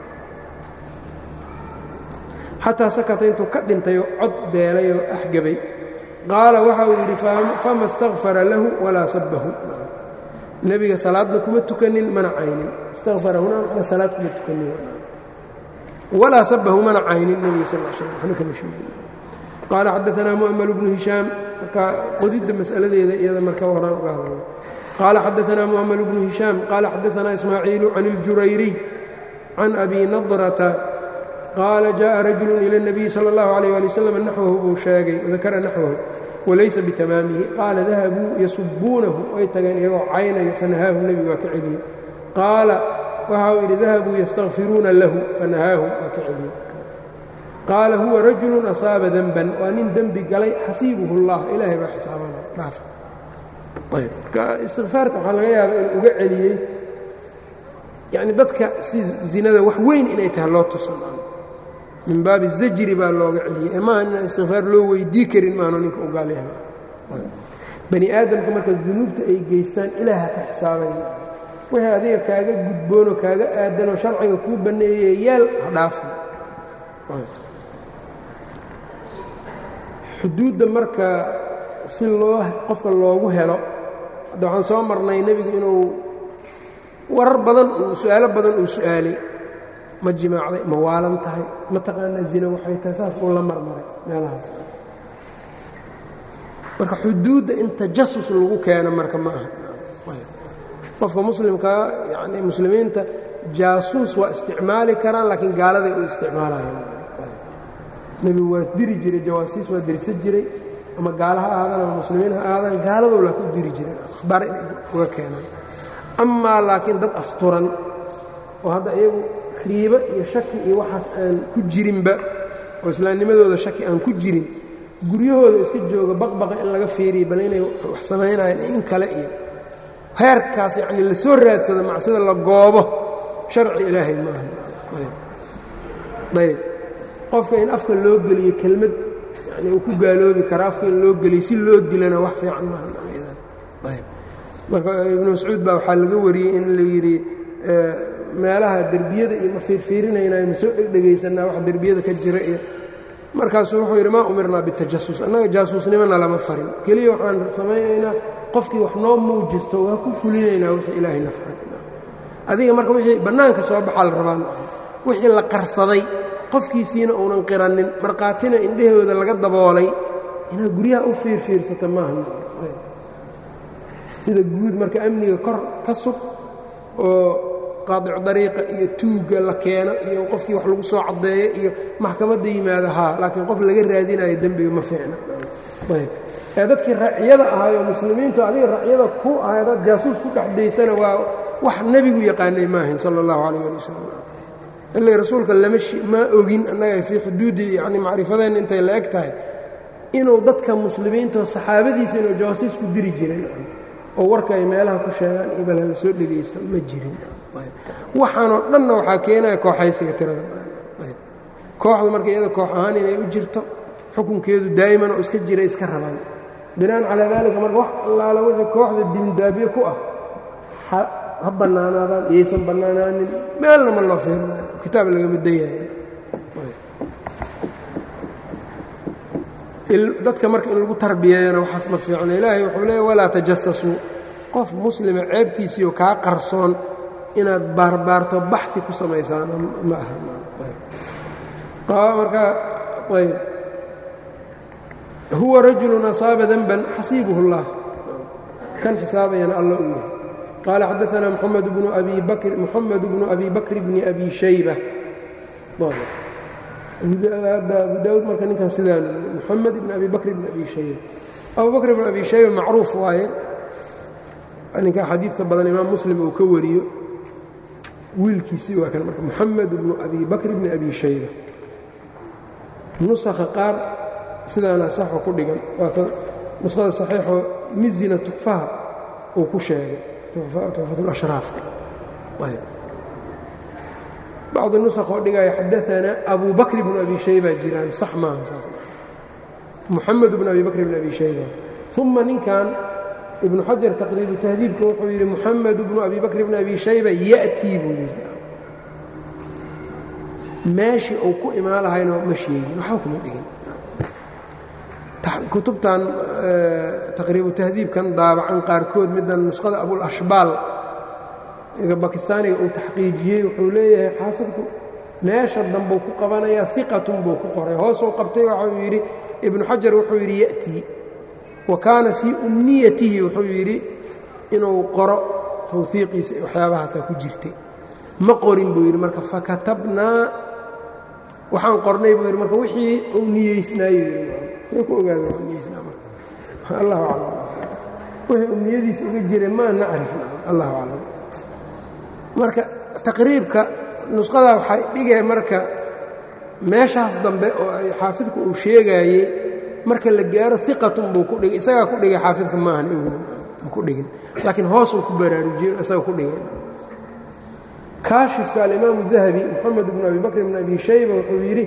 xataa sakata intuu ka dhintayoo cod beelayoo axgabay qaala waxa uu yidhi fama اstakfara lahu walaa sabahu nebiga salaadna kuma tukanin mana caynin istakfara huna salaad kuma tukanin walaa sabahu mana caynin nebiga sal l slam waxna kama sheegin qaala xadaanaa mu'ml bnu hishaam marka qodidda mas'aladeeda iyada marka horaan uga hadlay qaala xadaanaa mu'ml bnu hishaam qaala xadaanaa ismaaciilu can اljurayriy can abi nadrata qaala jaءa rajulu ilى الnabiyi salى اllahu عalيه ali wslam naxwahu buu sheegay dakara naxwahu walaysa bitamaamihi qaala dahabuu yasubuunahu way tageen iyagoo caynayo fanahaahu nebigu waa ka celiyey qaala waxa uu yidhi dahabuu yastakfiruuna lahu fanahaahum waa ka celiyey qaala huwa rajulu asaaba denban waa nin dembi galay xasiibuhu اllah ilaahay baa xisaabanaya dhaaf marka istikfaarta waxaa laga yaaba inuu uga celiyey yani dadka si zinada wax weyn inay tahay loo tusan min baabi zajri baa looga celiyey ee maaha inaan istikfaar loo weydii karin maano ninka u gaalyaha bani aadamka marka dunuubta ay geystaan ilaaha ka xisaabaya wixii adiga kaaga gudboonoo kaaga aadanoo sharciga kuu banneeyey yaal ha dhaafin xuduudda marka si loo qofka loogu helo hadda waxaan soo marnay nebigu inuu warar badan uu su-aalo badan uu su'aalay ma jimaacday ma waalan tahay ma taqaanaa zina waxay tahay saas uu la marmaray meelahaas marka xuduudda in tajasus lagu keeno marka ma aha qofka muslimkaa yani muslimiinta jaasuus waa isticmaali karaan laakiin gaaladay u isticmaalayaan nebigu waa diri jiray jawaasiis waa dirsan jiray ama gaala ha ahaadaan ama muslimiin ha ahaadaan gaaladou laa ku diri jiray akhbaar inay uga keenaan amaa laakiin dad asturan oo hadda iyagu riibo iyo shaki iyo waxaas aan ku jirinba oo islaamnimadooda shaki aan ku jirin guryahooda iska jooga baqbaqa in laga fiiriyo bal inay wax samaynayaan in kale iyo heerkaas yacni la soo raadsado macsida la goobo sharci ilaahay maaha ayb qofka in afka loo geliyo kelmad yani uu ku gaaloobi kara afka in loo geliy si loo dilana wax fiican maaha marka ibnu mascuud baa waxaa laga wariyey in la yidhi meelaha derbiyada iyo ma fiirfiirinaynayo ma soo dhegdhegaysanaa wax derbiyada ka jira iyo markaasuu wuxuu yidhi maa umirnaa bitajasus annaga jaasuusnimona lama farin keliya waxaan samaynaynaa qofkii wax noo muujisto waa ku fulinaynaa wixii ilaahayna faray adiga marka wixii bannaanka soo baxaa la rabaa wixii la qarsaday qofkiisiina uunan qiranin markhaatina indhahooda laga daboolay inaad guryaha u fiirfiirsata maaha sida guud marka amniga kor ka sug oo qaadicu dariiqa iyo tuugga la keeno iyo qofkii wax lagu soo caddeeyo iyo maxkamadda yimaada haa laakiin qof laga raadinayo dembiga ma fiicna ayb ee dadkii racyada ahaayoo muslimiintu adiga racyada ku ahay dad jaasuus ku dhexdaysana waa wax nebigu yaqaanay maahayn sala allahu calayh ali wasalam ila rasuulka lama ma ogin annaga fii xuduudi yani macrifadeenna intay la eg tahay inuu dadka muslimiintao saxaabadiisa inuu jawaasiis ku diri jiray oo warka ay meelaha ku sheegaan iyo bal hala soo dhegaysto ma jirin waxaanoo dhanna waxaa keenaya kooxaysiga tirada kooxdu marka iyada koox ahaan inay u jirto xukunkeedu daa'iman oo iska jira iska rabaan binaan calaa daalika marka wax allaala wixii kooxda diindaabye ku ah ha bannaanaadaan iyaysan bannaanaanin meelna ma loo fiirinayo kitaab lagama dayahay dadka marka in lagu tarbiyeeyana waxaas ma fiicno ilaahay wuxuu leeya walaa tajasasuu qof muslima ceebtiisiioo kaa qarsoon inaad baarbaarto baxi ku samaysaan ma aha marka ayb huwa rajulun asaaba denban xasiibuhu اllah kan xisaabayana alla u yahay qaala xadaثna mxamed bnu abi bakr moxamed bnu abi bakr bni abi shayba abu daawud marka ninkan sidaan moxamed ibn abi bakr bn abi shayba abu bakr bn abi shayba macruuf waaye ninka xadiidka badan imaam muslim uu ka wariyo wiilkiisii waa kan marka moxamed bnu abi bakr bni abi shayba nusakha qaar sidaana saxo ku dhigan waata nuskhada saxiixoo mizina tukfaha uu ku sheegay tuxfatulashraafka ayb bacdi nusakh oo dhigaya xadaanaa abu bakr bnu abi shayba jiraan sax maaha saas moxamed bnu abi bakr bn abi shayba uma ninkan ibnu xajar taqriibu tahdiibka wuxuu yidhi moxamed bnu abi bakr bn abi shayba ya'tii buu yidhi meeshii uu ku imaan lahayno ma sheegin waxba kuma dhigin kutubtan taqriibu tahdiibkan daabacan qaarkood middan nusqada abulashbaal bakistaaniga uu taxqiijiyey wuxuu leeyahay xaafidku meesha dambuu ku qabanayaa iqatun buu ku qoray hoosuu qabtay waxau yidhi ibnu xajar wuxuu yidhi ya'tii wa kaana fii umniyatihi wuxuu yidhi inuu qoro tawhiiqiisa waxyaabahaasaa ku jirtay ma qorin buu yidhi marka fakatabnaa waxaan qornay buu yidhi marka wixii uu niyeysnaayo see ku ogaada waa niyeysnaa marka allahu aclam wixii uu niyadiisa uga jiray maa nacrif allahu aclam marka taqriibka nusqadaa waxay dhigay marka meeshaas dambe oo ay xaafidku uu sheegaayey marka la gaaro iqatun buu ku dhigay isagaa ku dhigay xaafidka maahan ku dhigin laakiin hoosuu ku baraarujiye isaga ku dhigay kaashifka alimaamu dahabi moxamed bnu abi bakr bn abi shayba wuxuu yidhi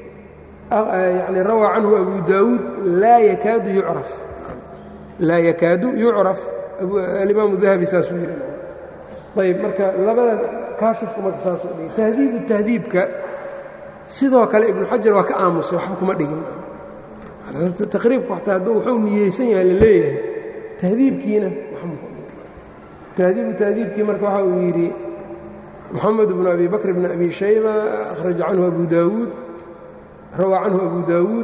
yani rawaa canhu abu daawuud laa yakaadu yucraf laa yakaadu yucraf alimaamu dahabi saasuu yidhi ayb marka labada kaashifku marka saasuu dhigay tahdiibu tahdiibka sidoo kale ibnu xajar waa ka aamusay waxba kuma dhigin taqriibku xataa hadduu wuxuu niyeysan yahay la leeyahay tahdiibkiina tahdiibu tahdiibkii marka waxa uu yidhi moxamed bnu abi bakr bn abi shayba akhraja canhu abu daawuud rawaa canhu abu daawuud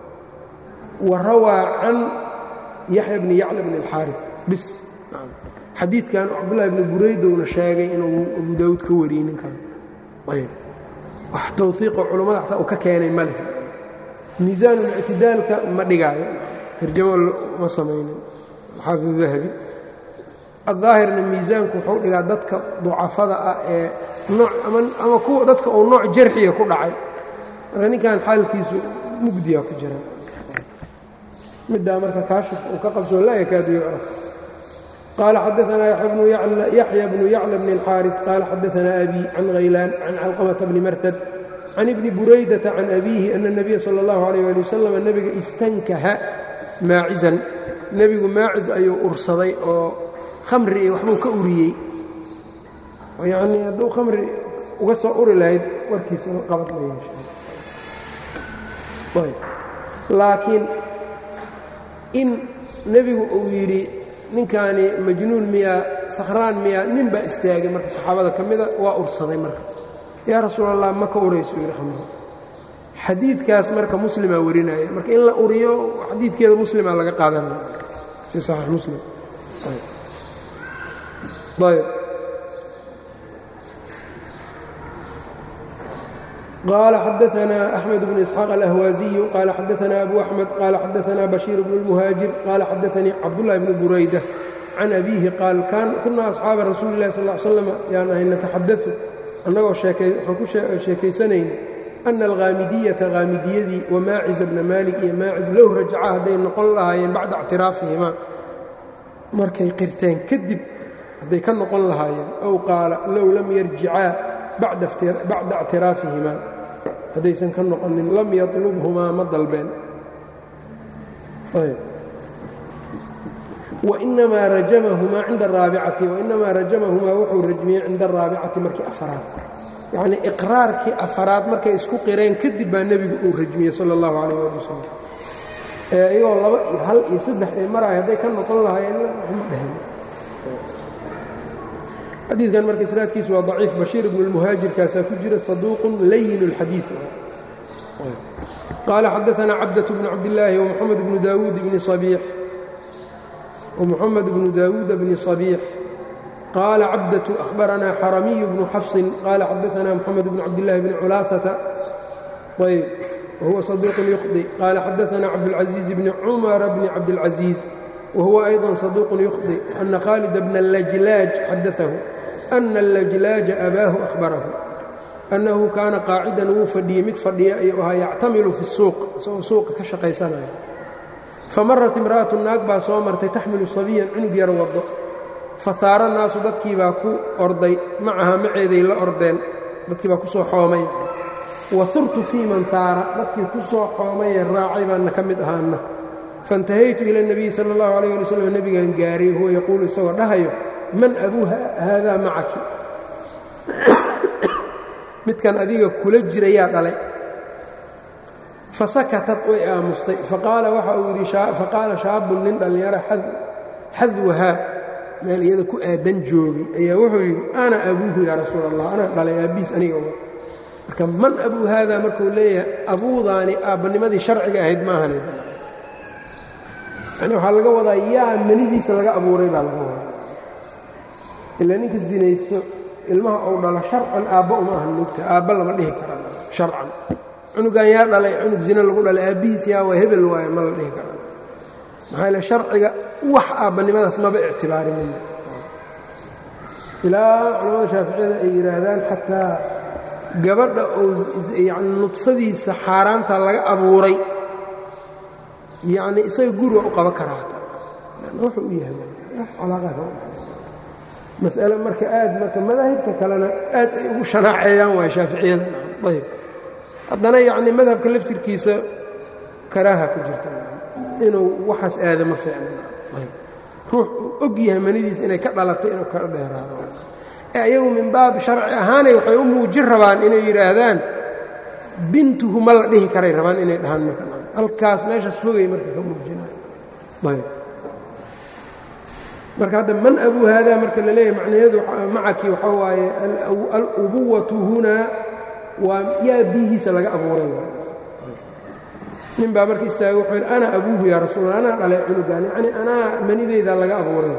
wa rawaa can yaxya bni yacla bn اlxaarif bis xadiidkan cabdullahi bni buraydowna sheegay inuu abu daawuud ka wariyey ninkan ayb wax tawfiiqoo culammada xataa uu ka keenay ma leh miisaanulictidaalka ma dhigaayo tarjamo ma samaynin xaafid dahabi addaahirna miisaanku wuxuu dhigaa dadka ducafada ah ee nooc ama kuwa dadka uu nooc jarxiga ku dhacay marka ninkan xaalkiisu mugdiya ku jira middaa marka kaashif uu ka qabsoo laa yakaadu yucraf qaala xadaanaa yaxya bnu yacla bni اlxaariث qaala xadaanaa abi can haylaan can calqamata bni martad can ibni buraydata can abiihi ana الnabiya salى اllahu عalيh ali wasalam nebiga istankaha maacizan nebigu maaciz ayuu ursaday oo khamri iyo waxbuu ka uriyey yacnii hadduu khamri uga soo uri lahayd warkiisa qabad ma yeeshay laakiin in nebigu uu yidhi ninkaani majnuun miyaa sakhraan miyaa nin baa istaagay marka saxaabada ka mida waa ursaday marka yaa rasuul allah ma ka urayso yidhi khamri xadiidkaas marka muslimaa warinaya marka in la uriyo xadiidkeeda muslima laga qaadanaya fi saxiix muslim ayb قال xدثنا أحمد بن إسحاق الأهوازي قال xدثنا أبو أحمد قال xدثنا بشير بن المهاaجر قال xدثني cبدالله بن برaydة عن أبيه قال كuنa أصحاaبa رasuuل اللh صلى اه علي وسلم yaan ahay نتxadaث annagoo waxaan ku sheekaysanayna أن الغاamidيةa غاamidiyadii وmاaciز بن مالك iyo maaciز low rajca hadday noqon lahaayeen baعda اctirاafihima markay qirteen kadib hadday ka noqon lahaayeen أو qaala low lam yarjicaa bacda اctiraafihima haddaysan ka noqonin lam yaطlubhumaa ma dalbeen wainamaa rajamahumaa cinda araabicati wainamaa rajamahumaa wuxuu rajmiyey cinda araabicati markii afaraad yacnii iqraarkii afaraad markay isku qireen kadib baa nebigu uu rajmiyey sala اllahu calayh ali wasalam iyagoo laba iyo hal iyo saddex ay maraaya hadday ka noqon lahaayeen waxma dhehen xadiidkan marka isnaadkiisu waa daciif bashiir ibnu lmuhaajirkaasaa ku jira saduuqun layin اlxadiid qaala xadaثana cabdaة bnu cabdillaahi wmuxamed bnu daawuud bni صabiix ومحمد بن داود بن صبيح قال عبدة أخبرنا حرمي بن حفص قال حدثنا محمد بن عبد الله بن علاثة طيب وهو صديق يخطئ قال حدثنا عبد العزيز بن عمر بن عبد العزيز وهو أيضا صدوق يخطئ أن خالد بن اللجلاج حدثه أن اللجلاج أباه أخبره أنه كان قاعدا wuu fadhiyey mid fadhiya ayuu ahaa yactamilu fi الsuuq isagoo suuqa ka shaqaysanaya famarat imra'atu naag baa soo martay taxmilu sabiyan cunug yar waddo fahaara naasu dadkii baa ku orday macaha maceeday la ordeen dadkii baa ku soo xoomay wahurtu fii man haara dadkii ku soo xoomaye raacay baana ka mid ahaana faintahaytu ila اnebiyi sala اllahu alayh ali wslam nebigan gaaray huwa yaquulu isagoo dhahayo man abuu haadaa macaki midkan adiga kula jirayaa dhalay fasakatat way aamustay faqaala waxa uu yidhi faqaala shaabun nin dhallinyaro xadwahaa meel iyada ku aadan joogay ayaa wuxuu yidhi ana abuuhu yaa rasuul allah anaa dhalay aabbihiis aniga marka man abuu haadaa markuu leeyahay abuudaani aabbanimadii sharciga ahayd maahan yani waxaa laga wadaa yaa menidiisa laga abuuray baa laga wadaa ilaa ninka sinaysto ilmaha ou dhalo sharcan aabba uma ahan mogta aabba lama dhihi kara sharcan cunugan yaa dhalay cunug zine lagu dhalay aabbihiis yaa waa hebel waaye ma la dhihi kara maxaa ile sharciga wax aabbannimadaas maba ictibaarin ilaa culamada shaaficiyada ay yidhaahdaan xataa gabadha oo yani nudfadiisa xaaraanta laga abuuray yacni isaga guriga u qaban karaa wuxuu u yahay calaaqaadka mas'ale marka aad marka madaahibka kalena aad ay ugu shanaaceeyaan waay shaaficiyada ayb haddana yacni madhabka laftirkiisa karaaha ku jirta inuu waxaas aada ma fiicnan ayb ruux uu og yahay manidiisa inay ka dhalatay inuu ka dheeraado ee ayagu min baab sharci ahaanay waxay u muujin rabaan inay yidhaahdaan bintuhu ma la dhihi karay rabaan inay dhahaan marka halkaas meeshaas fogay marka ka muujinayo ayb marka hadda man abuu haadaa marka la leeyahay macnaheedu macaki waxaa waaye alubuwatu hunaa waa yaa biihiisa laga abuuray nin baa marka istaaga wuxuu yidhi ana abuuhu yaa rasuul anaa dhalay cunugaan yacni anaa manideyda laga abuuray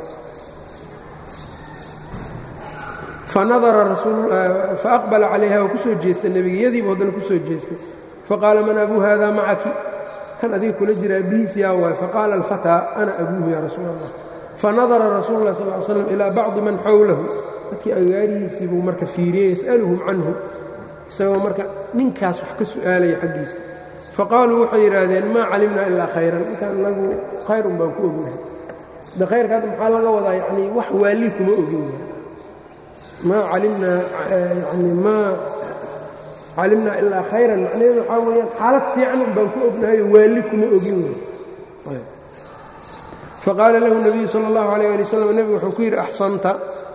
fanadara faaqbala calayha waa ku soo jeestay nebiga yadiibu haddana ku soo jeestay faqaala man abuu haadaa macaki kan adiga kula jira abihiis yaa waay faqaala alfataa ana abuuhu yaa rasuul allah fanadara rasuulu lah sal l slam ilaa bacdi man xowlahu dadkii agaarihiisii buu marka fiiriyey yas'aluhum canhu isagoo marka ninkaas wax ka su'aalaya xaggiisa faqaaluu waxay yidhaahdeen maa calimnaa ilaa khayran ninkaan inagu khayrun baan ku ognahay de khayrka hadda maxaa laga wadaa yanii wax waalii kuma ogin maa calimnaa yani maa calimnaa ilaa khayran macnaheedu waxaa weeyaan xaalad fiican un baan ku ognahayo waalli kuma ogin wey faqaala lahu nabiyu sala allahu alayh ali wasalam nebigu wuxuu ku yidhi axsanta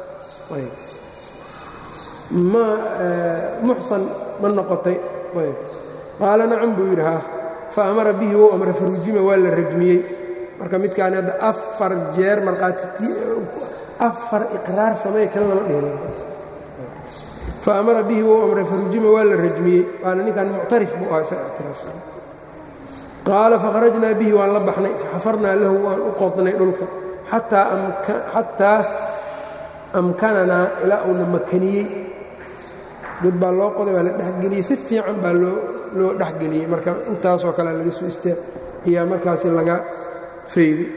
ma muxsan ma noqotay qaala nacam buu yidhi haa fa amara bihi wou amra farujima waa la rajmiyey marka midkaani hadda afar jeer markhaati afar iqraar samey kan lama dhihin fa amara bihi wou amray farujima waa la rajmiyey waana ninkan muctarif buu aha isaga ictiraas qaala fakharajnaa bihi waan la baxnay faxafarnaa lahu waan u qodnay dhulka xataa amkananaa ilaa uuna makaniyey god baa loo qoday waa la dhexgeliyey si fiican baa loo dhexgeliyey marka intaasoo kale laga soo istaa ayaa markaasi laga fayday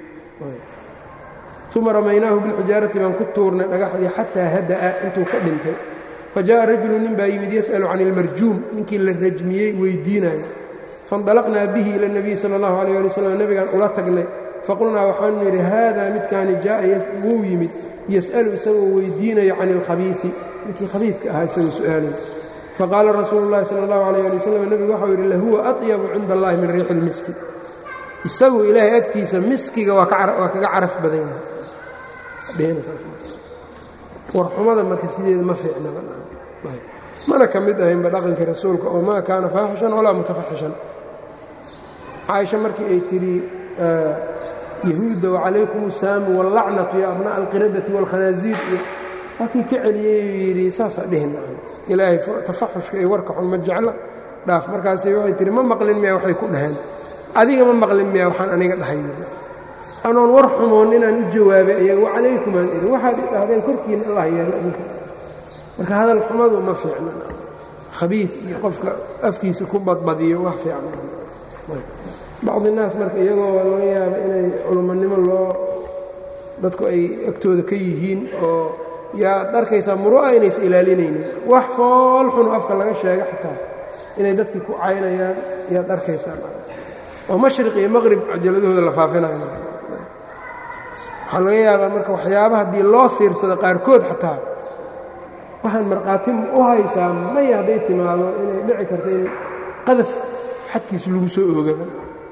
uma ramaynaahu bilxijaarati baan ku tuurnay dhagaxdii xataa hada'a intuu ka dhintay fa jaءa rajulu nin baa yimid yas'alu can ilmarjuum ninkii la rajmiyey weydiinayo faاndalaqnaa bihi ila اnabiy sala اllahu alayh ali wasalam nebigaan ula tagnay faqulnaa waxaanu yidhi haadaa midkaani jaa'a wuu yimid yas'alu isagoo weydiinayo can ilkhabiisi ninkii khabiidka ahaa isagoo su'aalay faqaala rasuulu llahi sala allahu alayh ali wasalam nebigu waxau yidhi lahuwa atyabu cinda allahi min riixi ilmiski isagu ilaahay agtiisa miskiga waa kaga caraf badan yahay warxumada marka sideeda ma fiicnamana ka mid ahaynba dhaqankii rasuulka oo maa kaana faaxishan walaa mutafaxishan caaisha markii ay tidhi yahuudda wacalaykum usaamu wallacnatu ya abna'a alqiradati waalkhanaasiir iyo halkii ka celiyey yidhi saasaa dhihin ilaahay tafaxushka iyo warka xun ma jecla dhaaf markaasi waxay tihi ma maqlin miya waxay ku dhaheen adiga ma maqlin miya waxaan aniga dhahay anoon war xumoon inaan u jawaabay iyaga wacalaykumaan idhi waxaad i dhahdeen korkiina allah yeelo adinka marka hadal xumadu ma fiicna khabiid iyo qofka afkiisa ku badbadiyo wax fiican bacdi naas marka iyagoo laga yaaba inay culummonimo loo dadku ay agtooda ka yihiin oo yaad arkaysaa muru'a inaysa ilaalinaynin wax fool xunu afka laga sheega xataa inay dadkii ku caynayaan yaad arkaysaa oo mashriq iyo maqrib cajaladahooda la faafinayo waxaa laga yaabaa marka waxyaaba haddii loo fiirsado qaarkood xataa waxaan markhaati u haysaa maya hadday timaado inay dhici karto in qadaf xadkiis lagu soo oogaba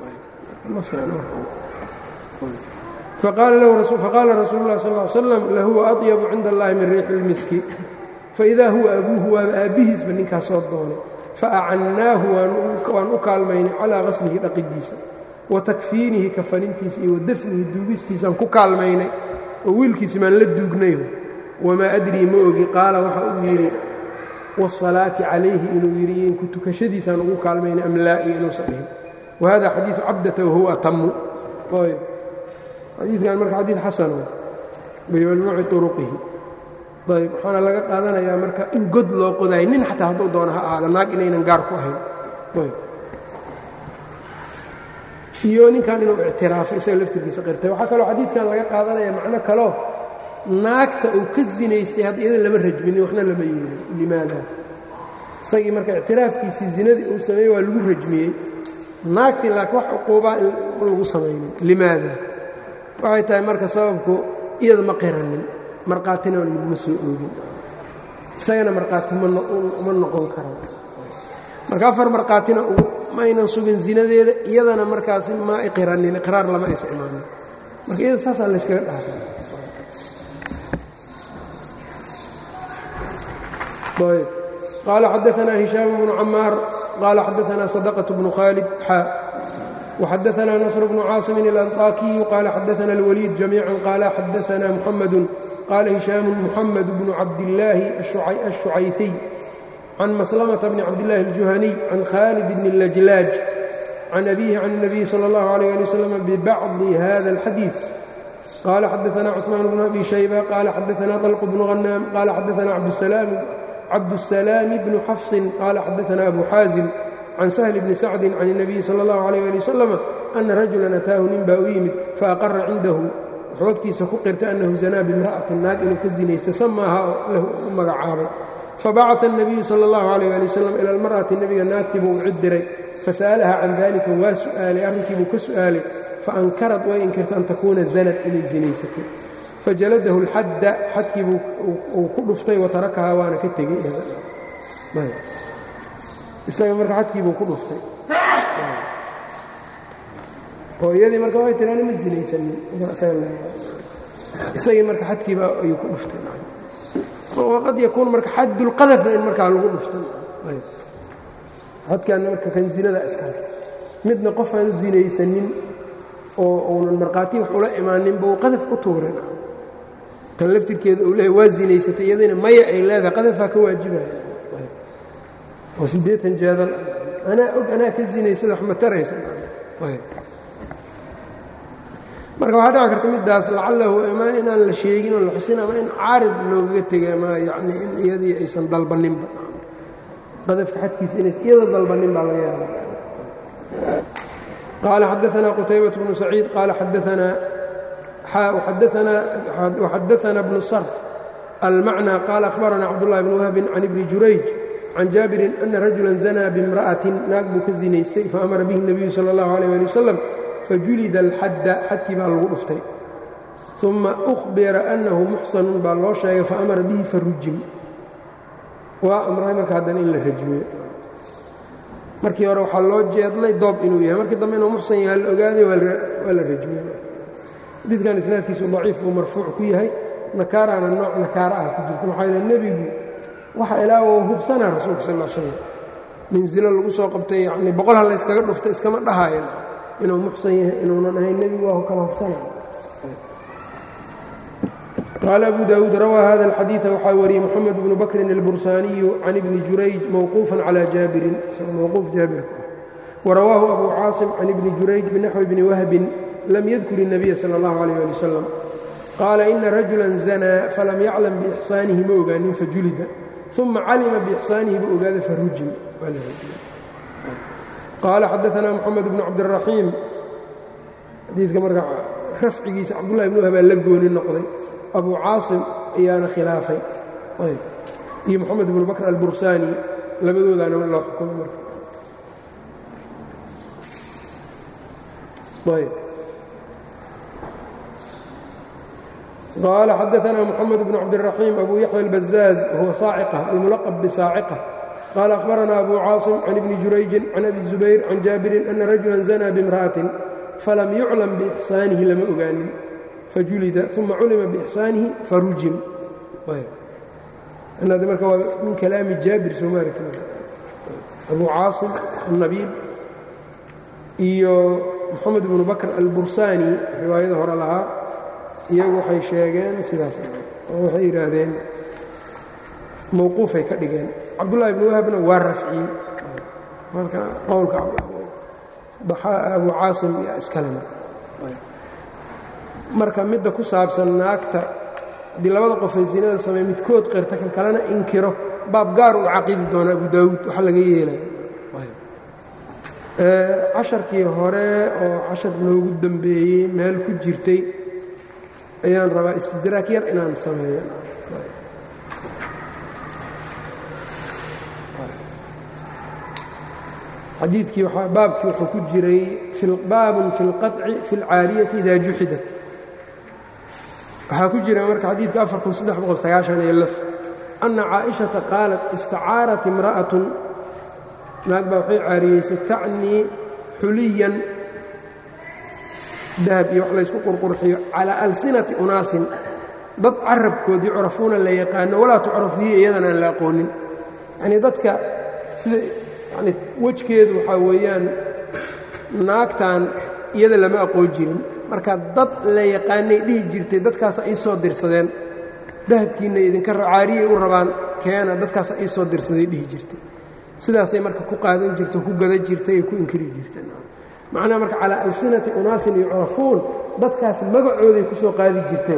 faqaala rasuulu lah sal slam lahuwa aطyabu cinda allahi min riixi اlmiski faidaa huwa abuuhu waaba aabbihiisba ninkaas soo doonay faacannaahu waan u kaalmaynay calaa qaslihi dhaqidiisa wa takfiinihi kafanintiisa iyo wadafnihi duugistiisaan ku kaalmaynay oo wiilkiisi maan la duugnay wamaa adrii ma ogi qaala waxa uu yidhi waasalaati calayhi inuu yidhi inku tukashadiisaan ugu kaalmaynay am laa iyo inuusan dhihin wahada xadiidu cabdata wahuwa atamu xadiidkan marka xadiid xasano bimajmuuci uruqihi ayb waxaana laga qaadanayaa marka in god loo qodayo nin xataa hadduu doono ha ahaada naag inaynan gaar ku ahayn iyo ninkan inuu ictiraafay isaga laftirkiisa qirtay waxaa kaloo xadiidkan laga qaadanaya macno kaloo naagta uu ka zinaystay hadda iyada lama rajminin waxna lama yeelin limaada isagii marka ictiraafkiisii zinadii uu sameeyey waa lagu rajmiyey naagtii laakiin wax cuquubaa in lagu samaynin limaada waxay tahay marka sababku iyada ma qiranin markhaatina laguma soo oogin isagana markhaati ma noqon karo marka afar markhaatina ma aynan sugin zinadeeda iyadana markaasi ma qiranin iqraar lama aysa imaanin marka iyada saasaa layskaga dhaafay ayb qaala xadaanaa hishaam bnu camaar qaala xadaanaa sadaqة bnu khaalid xaa وxadaثna نصر بن cاaصم الأنطاkي qال xadaثna الوليد جميعا qال xadaثna محمد qال هiشhام محمد بن cabdاللahi الشhucayثي عن مسلمة بن cabdاللahi الجuهني عن khالد بن اللجلاج عن أbيه عن النبي صلى الله عليه لي وسلم ببعض hذا الxadيiث qال xadaثna cثمان بن أbي شhيبة qال xadaثna طلق بن غناm qال xadaثna cabdالسلام بن xفص qال xadaثna أbو xاaزم can shl bni sacdi can الnabiyi salى اllahu عalيh ali wasalam ana rajulan ataahu nin baa u yimid faaqara cindahu wuxuu agtiisa ku qirtay annahu zanaa bimra'atin naag inuu ka zinaystay samaaha oo lahu u magacaabay fabacaثa الnabiyu salى اllahu عalيh ali wasalam ila اlmar'ati nebiga naagtii buu u cid diray fasa'alaha can dalika waa su'aalay arrinkii buu ka su'aalay faankarad way inkirta an takuuna zanad inay zinaysatay fajaladahu اlxadda xadkii uu ku dhuftay watarakahaa waana ka tegey isaga marka xadkiibuu ku dhuftay oo iyadii marka way tiraani ma zinaysanin isagii marka xadkiiba ayuu ku dhuftay qad yakuun marka xadulqadafna in markaa lagu dhuftay xadkaana marka kan zinada iskale midna qofaan zinaysanin oo uunan markhaati wax ula imaaninba uu qadaf ku tuurin tan laftirkeeda uu leehay waa zinaysatay iyadina maya ay leedahay qadafaa ka waajibaya oo siddeetan jeedal anaa og anaa ka zinaysada wax ma taraysa marka waxaa dhici karta middaas lacalahu ama inaan la sheegin oo la xusin ama in caarid loogaga tegay ama yacni in iyadii aysan dalbaninba qadafka xadkiisa inays iyada dalbanin baa laga yaaba qaala xadaثna qutaybaة bnu saciid qaala xadaanaa وxadaثna bnu sr almacnى qaala أhbarana cabdالlahi bn wahbi can ibni jurayj can jaabirin ana rajula zanaa bimra'atin naag buu ka zinaystay faamara bihi الnabiyu salى اllahu عalيه ali wasalam fajulida alxadda xadkii baa lagu dhuftay uma أhbira أnnahu muxsanun baa loo sheegay faamara bihi farujim waa amray marka haddana in la rajmiyo markii hore waxaa loo jeedlay doob inuu yahay markii dambe inuu muxsan yahay la ogaaday waa la rajmiyey xadiidkan isnaadkiisu daciif buu marfuuc ku yahay nakaaraana nooc nakaara ah ku jirta maxaa yidhi nebigu waxa ilaa uu hubsanaa rasuulka sal slam nin zilo lagu soo qabtay yacnii boqol ha layskaga dhufta iskama dhahaayan inuu muxsan yahay inuunan ahayn nebigu waa kala hubsanaa qaala abu daawuud rawaa hada alxadiida waxaa wariyey moxamed bnu bakrin albursaaniyu can ibni jurayj mowquufan calaa jaabirin mowquuf jaabir warawaahu abu caasim can ibni jurayj binaxwi bni wahbin lam yadkur الnabiya salى اllahu عalيh ali wasalam qaala ina rajula zanaa falam yaclam biixsaanihi ma ogaanin fajulida uma calima biixsaanihi buu ogaaday farujim qaala xadaana moxamed bnu cabdiraxiim xadiidka marka rafcigiisa cabdullahi bn wahbaa la gooni noqday abu caasim ayaana khilaafay iyo moxamed bnu bakr albursaani labadoodaana loo xukumay marka قال xدثنا محمد بن عبدالرحيم أبو يحيى البزاز وهو صاaعقة الملقب بصاaعقة قال أخبرنا أبو cاaصم عن بن جuرayج عن أبي الزبير عن جابر أن رجuلا زنى بامرأة فلم يعلم بإحسانihi lama ogaanin فجuلida ثuma culima بإحسانihi فرujim marka waa min كلاami jaaبir sooma أبو cاaصم النبيل iyo محamed بن بكر البursاني riwaayada hore lahaa iyagu waxay sheegeen sidaas oo waxay yidhaahdeen mawquufay ka dhigeen cabdullahi bni wahbna waa rafciyey marka qowlka abu caasim iyo iskalena marka midda ku saabsan naagta haddii labada qofay sinada sameey midkood qirta kan kalena inkiro baab gaar uu caqiidi doona abu daawuud waxa laga yeelaya casharkii hore oo cashar noogu dambeeyey meel ku jirtay ayaan rabaa istidraak yar inaan sameeyo xadiidkii baabkii wuxuu ku jiray baabun fi اlqaطci fi اlcaariyati ida juxidat waxaa ku jira marka xadiidka أna caaئiشhaةa qaalat istacaarat imra'aة naag baa waxay caariyeysay tacnii xuliyan dahab iyo wax laysku qurqurxiyo calaa alsinati unaasin dad carabkoodii curafuuna la yaqaano walaa tucrafu hiya iyadan aan la aqoonin yacnii dadka sida yani wejkeedu waxaa weeyaan naagtan iyada lama aqoon jirin marka dad la yaqaanay dhihi jirtay dadkaasa ii soo dirsadeen dahabkiinna idinka caariyay u rabaan keena dadkaasa ii soo dirsaday dhihi jirtay sidaasay marka ku qaadan jirta ku gada jirtay ay ku inkiri jirtay macnaha marka calaa alsinati unaasin yucrafuun dadkaas magacooday ku soo qaadi jirtay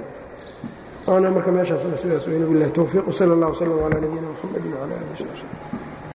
ana marka meeshaasna sidaas weyne bilahi towfiiq wsala اllah wslm calaa nabiyina mxamedi wcala alih